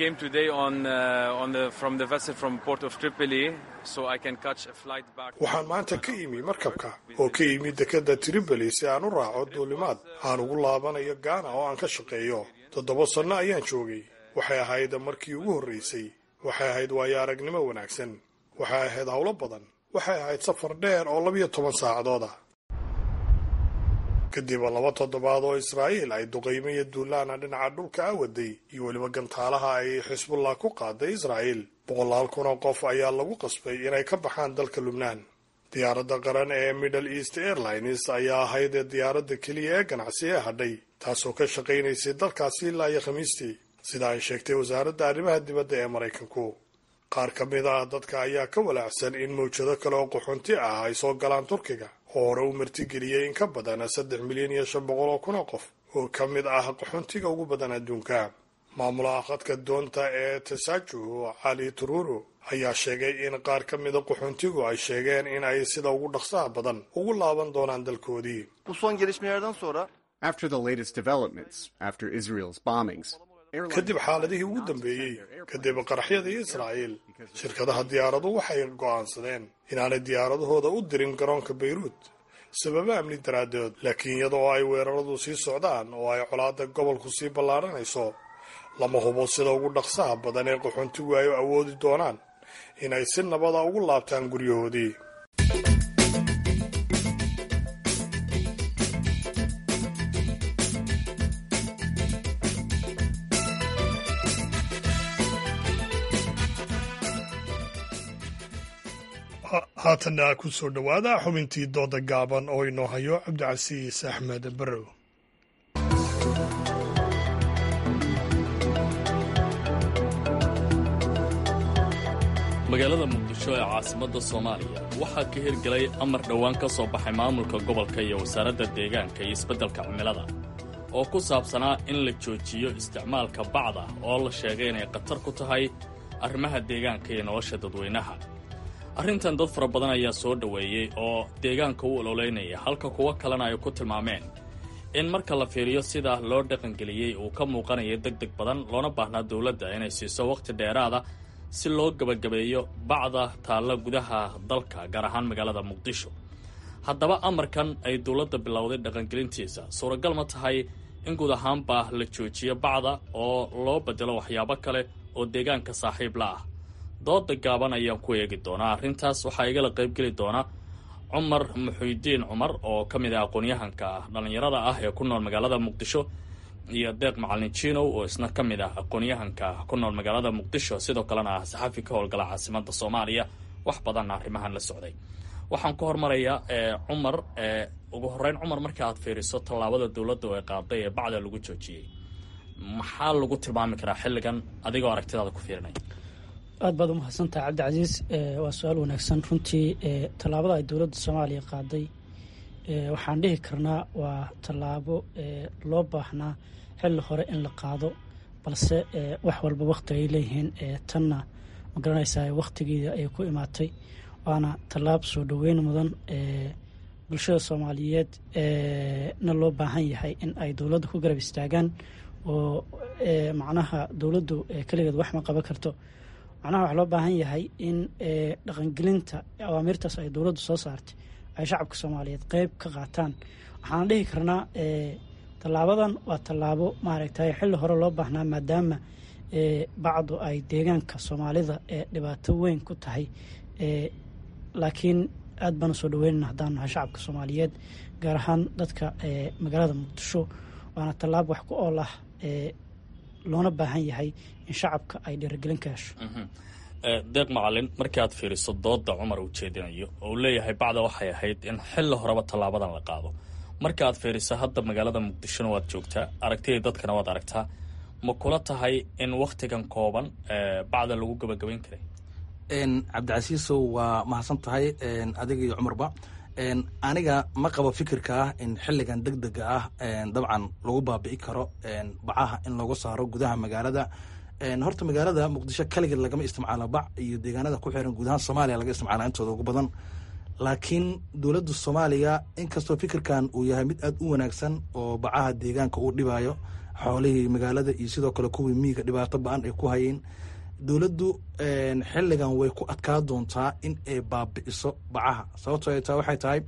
A: waxaan maanta ka imi markabka oo ka imi dekadda tripoli si aan u raaco duulimaad aan ugu laabanayo gaana oo aan ka shaqeeyo toddoba sanno ayaan joogay waxay ahayd markii ugu horraysay waxay ahayd waayo aragnimo wanaagsan waxay ahayd howlo badan waxay ahayd safar dheer oo labiyo toban saacadood ah kadib laba toddobaad oo israa'iil ay duqaymo iyo duulaana dhinaca dhulka a waday iyo weliba gantaalaha ay xisbullah ku qaaday israa'iil boqolaal kun oo qof ayaa lagu qasbay inay ka baxaan dalka lubnaan diyaaradda qaran ee middle east airlines ayaa ahayd diyaaradda keliya ee ganacsi ee hadhay taasoo ka shaqaynaysay dalkaasi ilaa iyo khamiistii sida ay sheegtay wasaaradda arrimaha dibadda ee maraykanku qaar ka mid ah dadka ayaa ka walaacsan in mawjado kale oo qaxoonti ah ay soo galaan turkiga oo hore u martigeliyey in ka badan saddex milyan iyo shan boqol oo kun oo qof oo ka mid ah qaxoontiga ugu badan adduunka maamulaha khadka doonta ee tasaju cali tururo ayaa sheegay in qaar ka mida qaxoontigu ay sheegeen in ay sida ugu dhaqsaha badan ugu laaban doonaan dalkoodii kadib xaaladihii ugu dambeeyey kadib qaraxyadii israa'iil shirkadaha diyaaradu waxay go'aansadeen inaanay diyaaradahooda u dirin garoonka bayruut sababo amni daraaddood laakiin iyada oo ay weeraradu sii socdaan oo ay colaadda gobolku sii ballaaranayso lama hubo sida ugu dhaqsaha badan ee qaxoontigu ay awoodi doonaan inay si nabada ugu laabtaan guryahoodii haatanna ku soo dhowaada xubintii dooda gaaban oo inoo hayo cabdicasiis axmed barrow
L: magaalada muqdisho ee caasimadda soomaaliya waxaa ka hirgelay amar dhowaan ka soo baxay maamulka gobolka iyo wasaaradda deegaanka iyo isbeddelka cimilada oo ku saabsanaa in la joojiyo isticmaalka bacda oo la sheegay inay khatar ku tahay arrimaha deegaanka iyo nolosha dadweynaha arrintan dad fara badan ayaa soo dhoweeyey oo deegaanka u ololeynaya halka kuwo kalena ay ku tilmaameen in marka la fiiriyo sida loo dhaqangeliyey uu ka muuqanayo deg deg badan loona baahnaa dowladda inay siiso wakhti dheeraada si loo gebagabeeyo bacda taalla gudaha dalka gaar ahaan magaalada muqdisho haddaba amarkan ay dowladda bilowday dhaqangelintiisa suuragal ma tahay in guud ahaanba la joojiyo bacda oo loo bedelo waxyaabo kale oo deegaanka saaxiib la ah dooda gaaban ayaan ku eegi doonaa arrintaas waxaa igala qaybgeli doona cumar muxuudiin cumar oo ka mid ah aqoon-yahanka dhallinyarada ah ee ku nool magaalada muqdisho iyo deeq macalin jinow oo isna ka mid ah aqoon-yahanka ku nool magaalada muqdisho sidoo kalena ah saxafi ka howlgala caasimada soomaaliya wax badanna arrimahan la socday waxaan ku hormarayaa cumar ugu horeyn cumar marka aad fiiriso tallaabada dowladda oo ay qaaday ee bacda lagu joojiyey maxaa lagu tilmaami karaa xilligan adigoo aragtidaada ku fiirinaya
M: aad baad umahadsantaha cabdicasiis waa su-aal wanaagsan runtii tallaabada ay dowladda soomaaliya qaaday waxaan dhihi karnaa waa tallaabo loo baahnaa xilli hore in la qaado balse wax walba wakhti ay leeyihiin tanna ma garanaysaa wakhtigeeda ay ku imaatay waana tallaab soo dhoweyn mudan bulshada soomaaliyeed na loo baahan yahay in ay dowladda ku garab istaagaan oo macnaha dowladdu keligeed wax ma qaban karto macnaha waxaa loo baahan yahay in dhaqangelinta awaamirtaas ay dowladdu soo saartay ay shacabka soomaaliyeed qeyb ka qaataan waxaan dhihi karnaa tallaabadan waa tallaabo maaragtay xilli hore loo baahnaa maadaama bacdu ay deegaanka soomaalida ee dhibaato weyn ku tahay laakiin aad baan usoo dhaweynana haddaan nahay shacabka soomaaliyeed gaar ahaan dadka magaalada muqdisho waana tallaabo wax ku ool ah loona baahan yahay in shacabka ay dhiirigelin ka hesho
L: deeq macalin markii aad fiiriso dooda cumar uu jeedinayo oo uu leeyahay bacda waxay ahayd in xilli horeba tallaabadan la qaado marka aad fiiriso hadda magaalada muqdishona waad joogtaa aragtidii dadkana waad aragtaa ma kula tahay in wakhtigan kooban bacda lagu gabagabayn karay
N: cabdicasiisow waa mahadsan tahay adiga iyo cumarba aniga ma qabo fikirka ah in xilligan deg dega ah dabcan lagu baabi'i karo bacaha in lagu saaro gudaha magaalada horta magaalada muqdisho kaligeed lagama isticmaalo bac iyo deegaanada ku xiran guud ahaan soomaaliya laga isticmaala intooda ugu badan laakiin dowladda soomaaliya inkastoo fikirkan uu yahay mid aad u wanaagsan oo bacaha deegaanka uu dhibayo xoolihii magaalada iyo sidoo kale kuwii miyiga dhibaato ba-an ay ku hayeen dowladdu xilligan way ku adkaa doontaa in ay baabi'iso bacaha sababtoo ay taa waxay tahay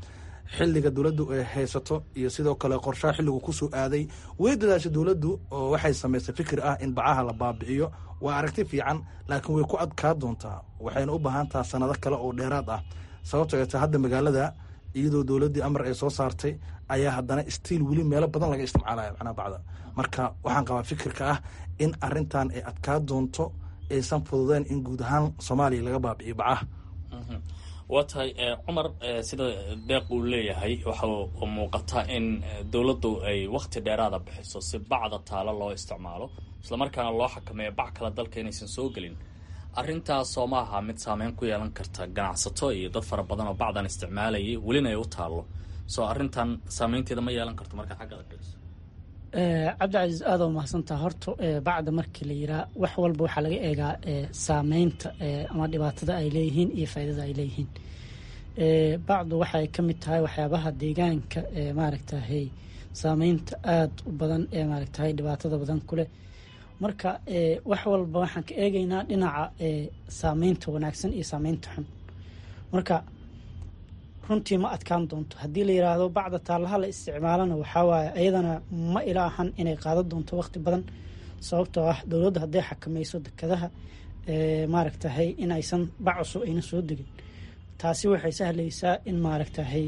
N: xiliga dowladdu ay haysato iyo sidoo kale qorshaha xilligu kusoo aaday way dadaasha dowladdu oo waxay samaysay fikir ah in bacaha la baabi'iyo waa aragti fiican laakiin way ku adkaa doontaa waxayna u baahan taha sanado kale oo dheeraad ah sababtoo ta hadda magaalada iyadoo dowladdii amar ay soo saartay ayaa haddana stiil weli meelo badan laga isticmaalaya macnaha bacda marka waxaan qabaa fikirka ah in arintan ay adkaa doonto aysan fududeen in guud ahaan soomaaliya laga baabi'iyo bacaha
L: waa tahay cumar sida deeq uu leeyahay waxa muuqata in dowladdu ay wakhti dheeraada bixiso si bacda taalo loo isticmaalo islamarkaana loo xakameeyo bac kale dalka inaysan soo gelin arrintaasoo ma aha mid saameyn ku yeelan karta ganacsato iyo dad fara badan oo bacdan isticmaalayay welina ay u taallo soo arrintan saameynteeda ma yeelan karto markaa xagga adkayso
M: cabdicasiis aada u mahadsantaha horta bacda markii la yiraa wax walba waxaa laga eegaa saameynta ama dhibaatada ay leeyihiin iyo faaidada ay leeyihiin bacdu waxay ka mid tahay waxyaabaha deegaanka maaragtahay saameynta aada u badan ee maaragtahay dhibaatada badan ku leh marka wax walba waxaan ka eegeynaa dhinaca saameynta wanaagsan iyo saameynta xun marka runtii ma adkaan doonto haddii la yiraahdo bacda taallaha la isticmaalana waxawaaye ayadana ma ila ahan inay qaadan doonto waqti badan sababtoo ah dowladda hadday xakamayso dekadaha maaragtahay in aysan bac cusub ayna soo degin taasi waxay sahlaysaa in maaragtahay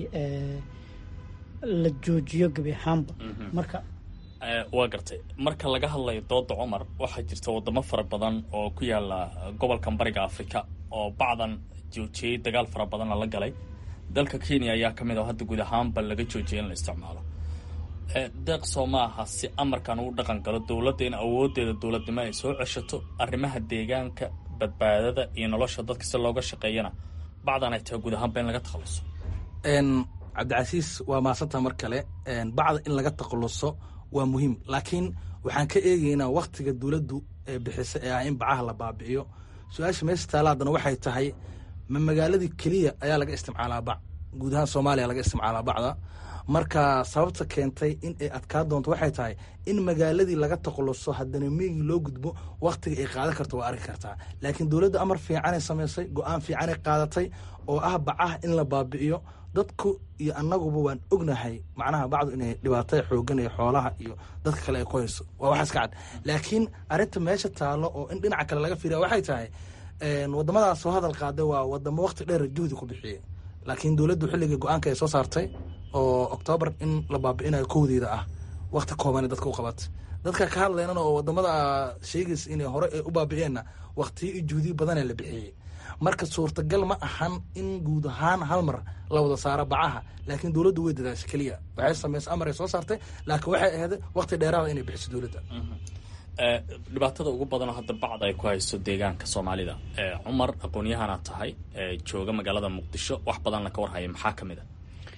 M: la joojiyo gebi ahaanba marka
L: waa gartay marka laga hadlayo dooda cumar waxaa jirta wadamo fara badan oo ku yaala gobolkan bariga afrika oo bacdan joojiyey dagaal fara badanna la galay dalka kenya ayaa ka mid ah hadda guud ahaanba laga joojiyay in la isticmaalo deeq soo ma aha si amarkan uu dhaqan galo dowladda in awoodeeda dowladnimo ay soo ceshato arrimaha deegaanka badbaadada iyo nolosha dadka si looga shaqeeyana bacdan ay tahay guud ahaanba in laga takhaluso
N: cabdicasiis waa maasanta mar kale bacda in laga takhaluso waa muhiim laakiin waxaan ka eegeynaa waktiga dowladdu ee bixisa ee ah in bacaha la baabi'iyo su-aasha meesha taala haddana waxay tahay ma magaaladii keliya ayaa laga isticmaalaa bac guud ahaan soomaaliya laga isticmaalaa bacda marka sababta keentay in ay adkaa doonto waxay tahay in magaaladii laga takhaluso haddana meygii loo gudbo wakhtiga ay qaadan karto waa arki kartaa laakiin dowladda amar fiicanay samaysay go-aan fiicanay qaadatay oo ah bacaha in la baabi'iyo dadku iyo annaguba waan ognahay macnaha bacdu inay dhibaatada xoogan iyo xoolaha iyo dadka kale ay ku hayso waa waxaas ka cad laakiin arrinta meesha taallo oo in dhinaca kale laga fiiriya waxay tahay wadamadaas soo hadal qaaday waa wadamo wakti dheer juhdi ku bixiyey laakiin dowladdu xilligii go-aanka ay soo saartay oo oktoobar in la baabi'inayo kowdeeda ah wakti kooban dadka u qabatay dadka ka hadlaynana oo wadamada sheegaysa inay hore ay u baabi'eenna waktiyo iyo juhdiyo badanee la bixiyey marka suurtagal ma ahan in guud ahaan hal mar la wada saaro bacaha laakiin dowladdu way dadaashay keliya waxay samaysay amar ay soo saartay laakiin waxay ahayd wakti dheeraada inay bixiso dowladda
L: dhibaatada ugu badanoo hadda bacda ay ku hayso deegaanka soomaalida cumar aqoon-yahana tahay jooga magaalada muqdisho wax badanna ka warhaya maxaa ka mid a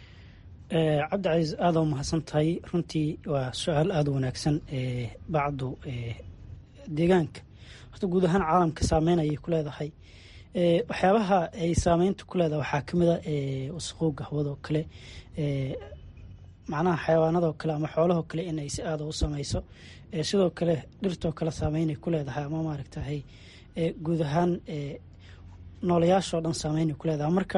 M: cabdicasiis aada u mahadsan tahay runtii waa su-aal aada u wanaagsan bacdu deegaanka horta guud ahaan caalamka saameyn ayay ku leedahay waxyaabaha ay saameynta ku leedahay waxaa kamid a wasaqowga hawadoo kale macnaha xayawaanadoo kale ama xoolahoo kale in ay si aada u sameyso sidoo kale dhirtoo kale saameynay ku leedahay ama maaragtahay guud ahaan noolayaashoo dhan saameynay ku leedahay marka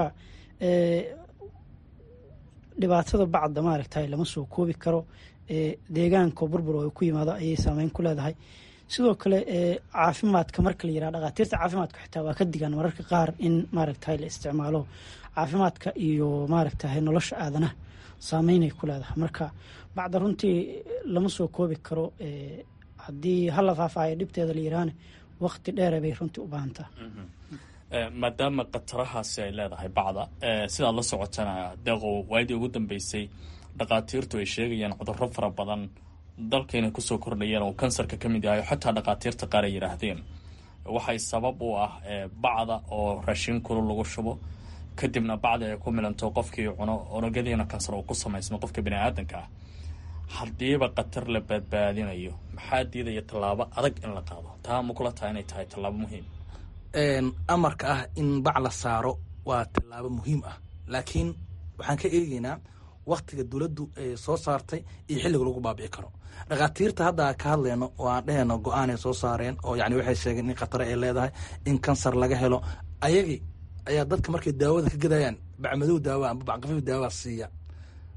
M: dhibaatada bacda maaragtahay lama soo koobi karo deegaanka burbur oo ku yimaado ayay saameyn ku leedahay sidoo kale caafimaadka marka la yiraha dhakhaatiirta caafimaadka xitaa waa ka digaan mararka qaar in maaragtahay la isticmaalo caafimaadka iyo maaragtahay nolosha aadanaha saameynay ku leedahay marka bacda runtii lama soo koobi karo haddii hala faafaayo dhibteeda la yiraahne waqti dheere bay runtii u baahantaa
L: maadaama khatarahaasi ay leedahay bacda sidaad la socotana deeqow waadii ugu dambeysay dhakhaatiirtu ay sheegayaan cudurro fara badan dalkayna kusoo kordhayeen oo kansarka ka mid yahay xataa dhakhaatiirta qaar ay yidhaahdeen waxay sabab u ah bacda oo raashin kulul lagu shubo kadibna bacdi ay ku milanto qofkii cuno unugyadiina kansar uu ku samaysmo qofka bini aadanka ah haddiiba khatar la badbaadinayo maxaa diidaya tallaabo adag in la qaado taa ma kula taha inay tahay tallaabo muhiim
N: amarka ah in bac la saaro waa tallaabo muhiim ah laakiin waxaan ka eegeynaa waktiga dowladdu ay soo saartay iyo xilliga lagu baabi'i karo dhakhaatiirta hadda ka hadlayno oo aan dhehayno go-aanay soo saareen oo yani waxay sheegeen in khatare ay leedahay in kansar laga helo ayagii ayaa dadka markay daawada ka gadayaan bacmadow daawa amba bacqafiif daawa siiya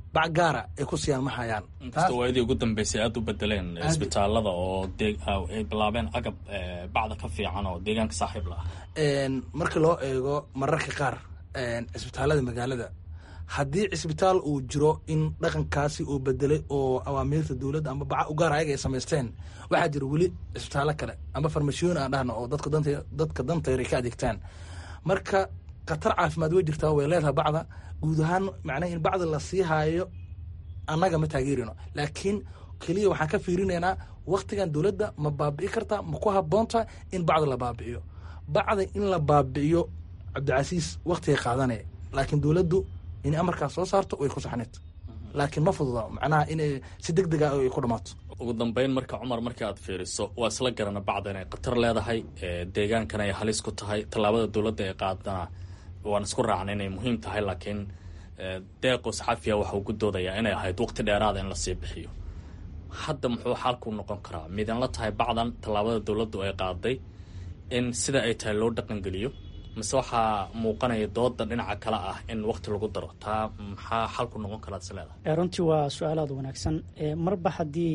N: bac gaara ay ku siiyaan ma hayaan
L: inkastoo waayadii ugu dambeysay aada u bedeleen isbitaalada oo ay bilaabeen agab bacda ka fiican oo deegaanka saaxiib la ah
N: marka loo eego mararka qaar cisbitaalada magaalada haddii cisbitaal uu jiro in dhaqankaasi uu bedelay oo awaamiirta dowladda ama baca u gaar ayaga ay samaysteen waxaa jira weli cisbitaallo kale ama farmashiyoon aan dhahno oo dadka danta dadka dantayr ay ka adeegtaan marka khatar caafimaad way jirtaa way leedahay bacda guud ahaan macnaha in bacda la sii haayo annaga ma taageerino laakiin keliya waxaan ka fiirinaynaa waktigan dowladda ma baabi'i kartaa ma ku habboonta in bacda la baabi'iyo bacda in la baabi'iyo cabdicasiis waktigay qaadanaya laakiin dowladdu inay amarkaas soo saarto way ku saxneed laakiin ma fududa macnaha inay si deg dega ay ku dhammaato
L: ugu dambeyn marka cumar markii aad fiiriso waa isla garana bacda inay khatar leedahay deegaankan ay halis ku tahay tallaabada dowladda ee qaadana waan isku raacna inay muhiim tahay laakiin deeqo saxafiya waxa uu ku doodayaa inay ahayd waqti dheeraada in lasii bixiyo hadda muxuu xalku noqon karaa midan la tahay bacdan tallaabada dowladdu ay qaaday in sida ay tahay loo dhaqangeliyo mise waxaa muuqanaya dooda dhinaca kale ah in wakti lagu daro taa maxaa xalku noqon karaa is leedahay
M: runtii waa su-aalaad wanaagsan marba haddii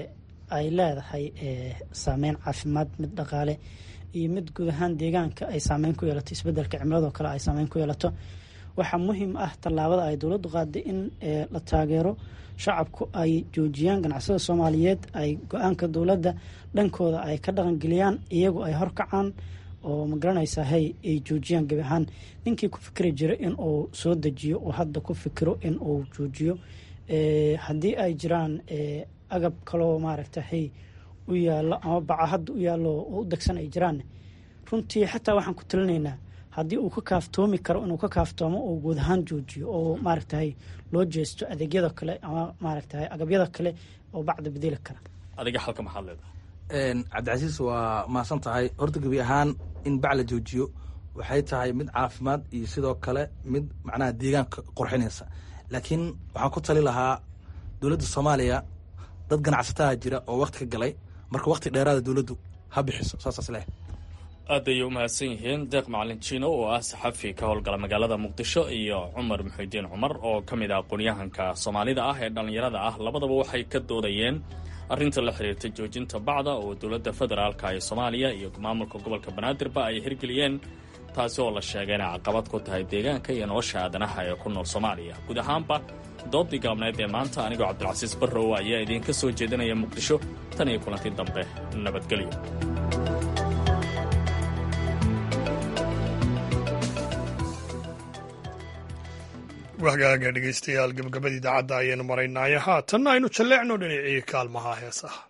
M: ay leedahay saameyn caafimaad mid dhaqaale iyo mid guud ahaan deegaanka ay saameyn ku yeelato isbedelka cimiladoo kale ay saameyn ku yeelato waxaa muhiim ah tallaabada ay dowladdu qaaday in la taageero shacabku ay joojiyaan ganacsada soomaaliyeed ay go-aanka dowladda dhankooda ay ka dhaqangeliyaan iyagu ay horkacaan oo magaranaysaa hey ay joojiyaan gebi ahaan ninkii ku fikri jira in uu soo dejiyo oo hadda ku fikiro in uu joojiyo haddii ay jiraan agab kaloo maaragta hey u yaallo ama baca hadda u yaallo oo u degsan ay jiraan runtii xataa waxaan ku talinaynaa haddii uu ka kaaftoomi karo inuu ka kaaftoomo oo guud ahaan joojiyo oo maaragtahay loo jeesto adeegyada kale ama maaragtahay agabyada kale oo bacda bedeli kara
L: adiga xalka maxaad leedahay
N: cabdicasiis waa mahadsan tahay horta gebi ahaan in bac la joojiyo waxay tahay mid caafimaad iyo sidoo kale mid macnaha deegaanka qorxinaysa laakiin waxaan ku tali lahaa dowladda soomaaliya dad ganacsataa jira oo wakti ka galay marka wakti dheeraada dowladdu ha bixiso saasaas leh
L: aad ayay u mahadsan yihiin deeq macalin jiino oo ah saxafi ka howlgala magaalada muqdisho iyo cumar muxidiin cumar oo ka mid ah aqoonyahanka soomaalida ah ee dhallinyarada ah labadaba waxay ka doodayeen arrinta la xiriirta joojinta bacda oo dowladda federaalka ee soomaaliya iyo maamulka gobolka banaadirba ay hirgeliyeen taasi oo la sheegay inay caqabad ku tahay deegaanka iyo nolosha aadanaha ee ku nool soomaaliya guud ahaanba doodii gaabneed ee maanta anigoo cabdilcasiis barrow ayaa idiinka soo jeedinaya muqdisho tan iyo kulantii dambe nabadgelyo
A: wahgaaga dhegaystayaal gabagabada idaacadda ayaynu maraynaayo haatanna aynu jalleecno dhinacii kaalmaha heesaha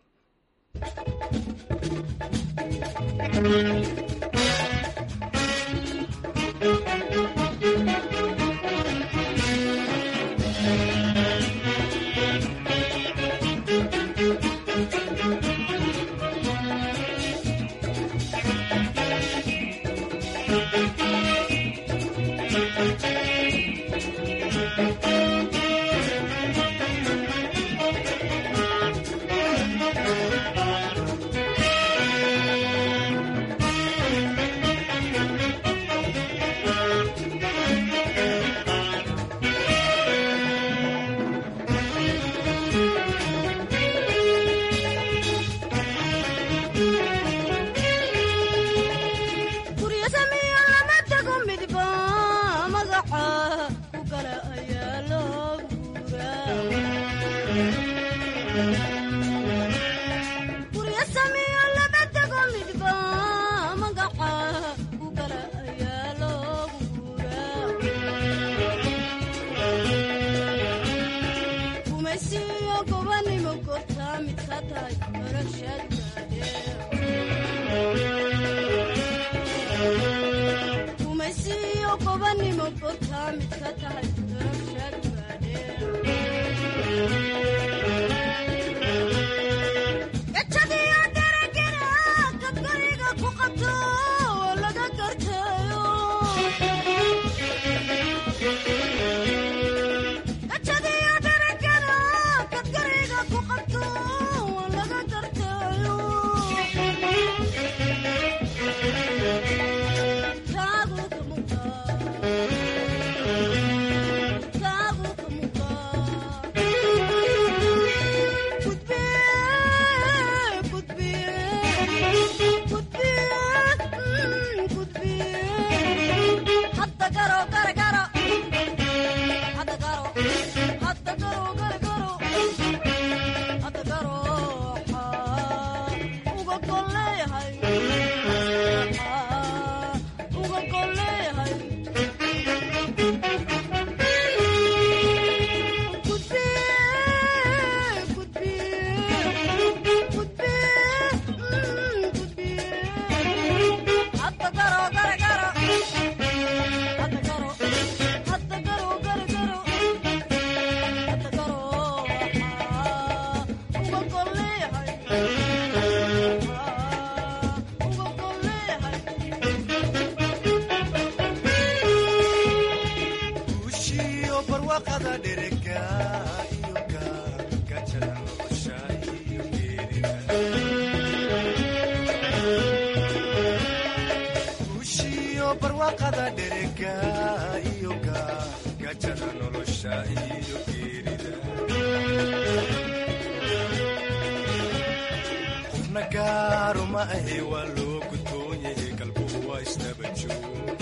O: gaaro ma ahe waa loo gudboon yahay galbuhu waa isdaba joog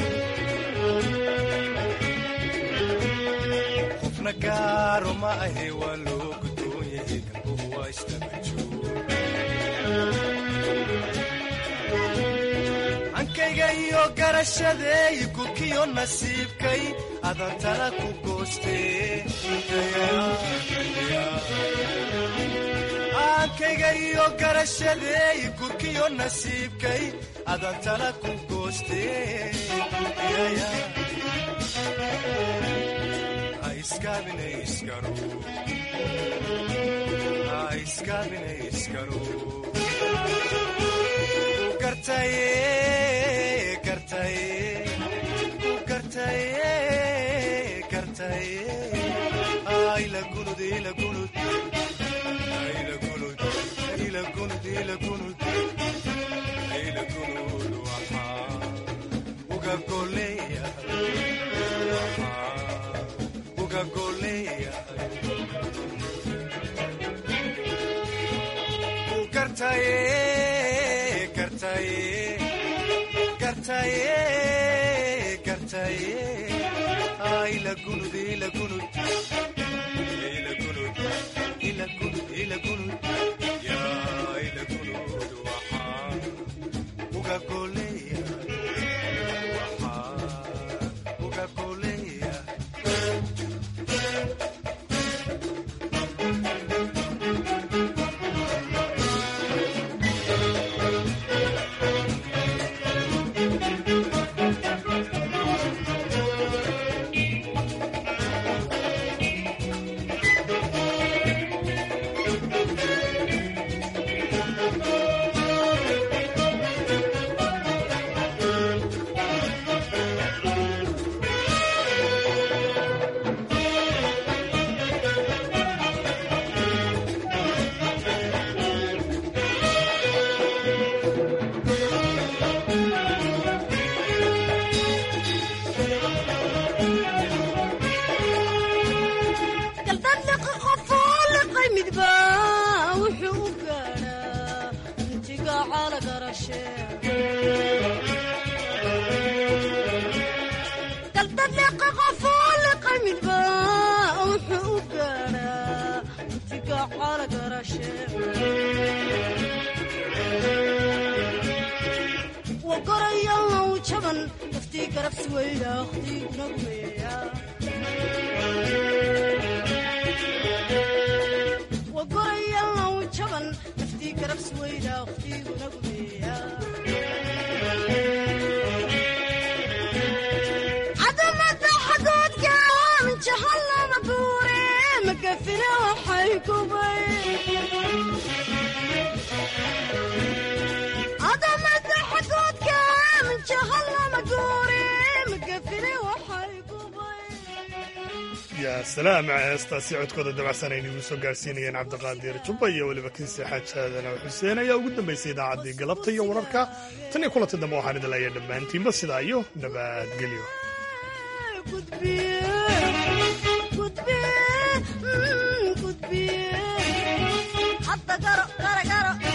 O: qofna gaaro ma ahe waa loo gudboon yahay galbuhu waa isdaba joog hankayga iyo garashadeey gurkiyo nasiibkay adantana ku goostee hankayga iyo garashadeey gurkiyo nasiibkay adantana ku goostee ha iskaabina iskaro ha iskaabina iskaro gartaye gartaye ku gartaye gartaye ayla gunud ila gunud ayla gunud ila gunud ila gunud ayla gunud waxaa uga goleeya waxaa uga goleeya ku gartaye gartaye gartaye gartaye ayla gunud ila gunud ila gunud ila gunud ila gunud ya ila gunud waxaa uga goleeya waxaa uga goleeya
P: galdadliqi qofoo liqay midba wuxuu u gaadhaa intiga calagarashe galdadliqi qofoo liqay midba wuxuu u gaadhaa intiga calagarashe wagorayalnaw jaban daftii garabsi weyda akhtiiguna gumeeya wagorayalnaw jaban daftii garabsi weyda akhtiiguna gumeeya cadamada xadoodka minjahallama guure magafina waxay gubay cadamada xadoodka minjahallama guure magafina waxay
A: yaa salaam heestaasi codkooda dabacsanayna igu soo gaarsiinayeen cabdiqaadir jubba iyo weliba kiise xaajaadana xuseen ayaa ugu dambaysay idaacaddii galabta iyo wararka tan iyo kulanti dambe waxaan idin leeyahay dhammaantiinba sidaa iyo nabadgelyo
P: hadda garo gara garo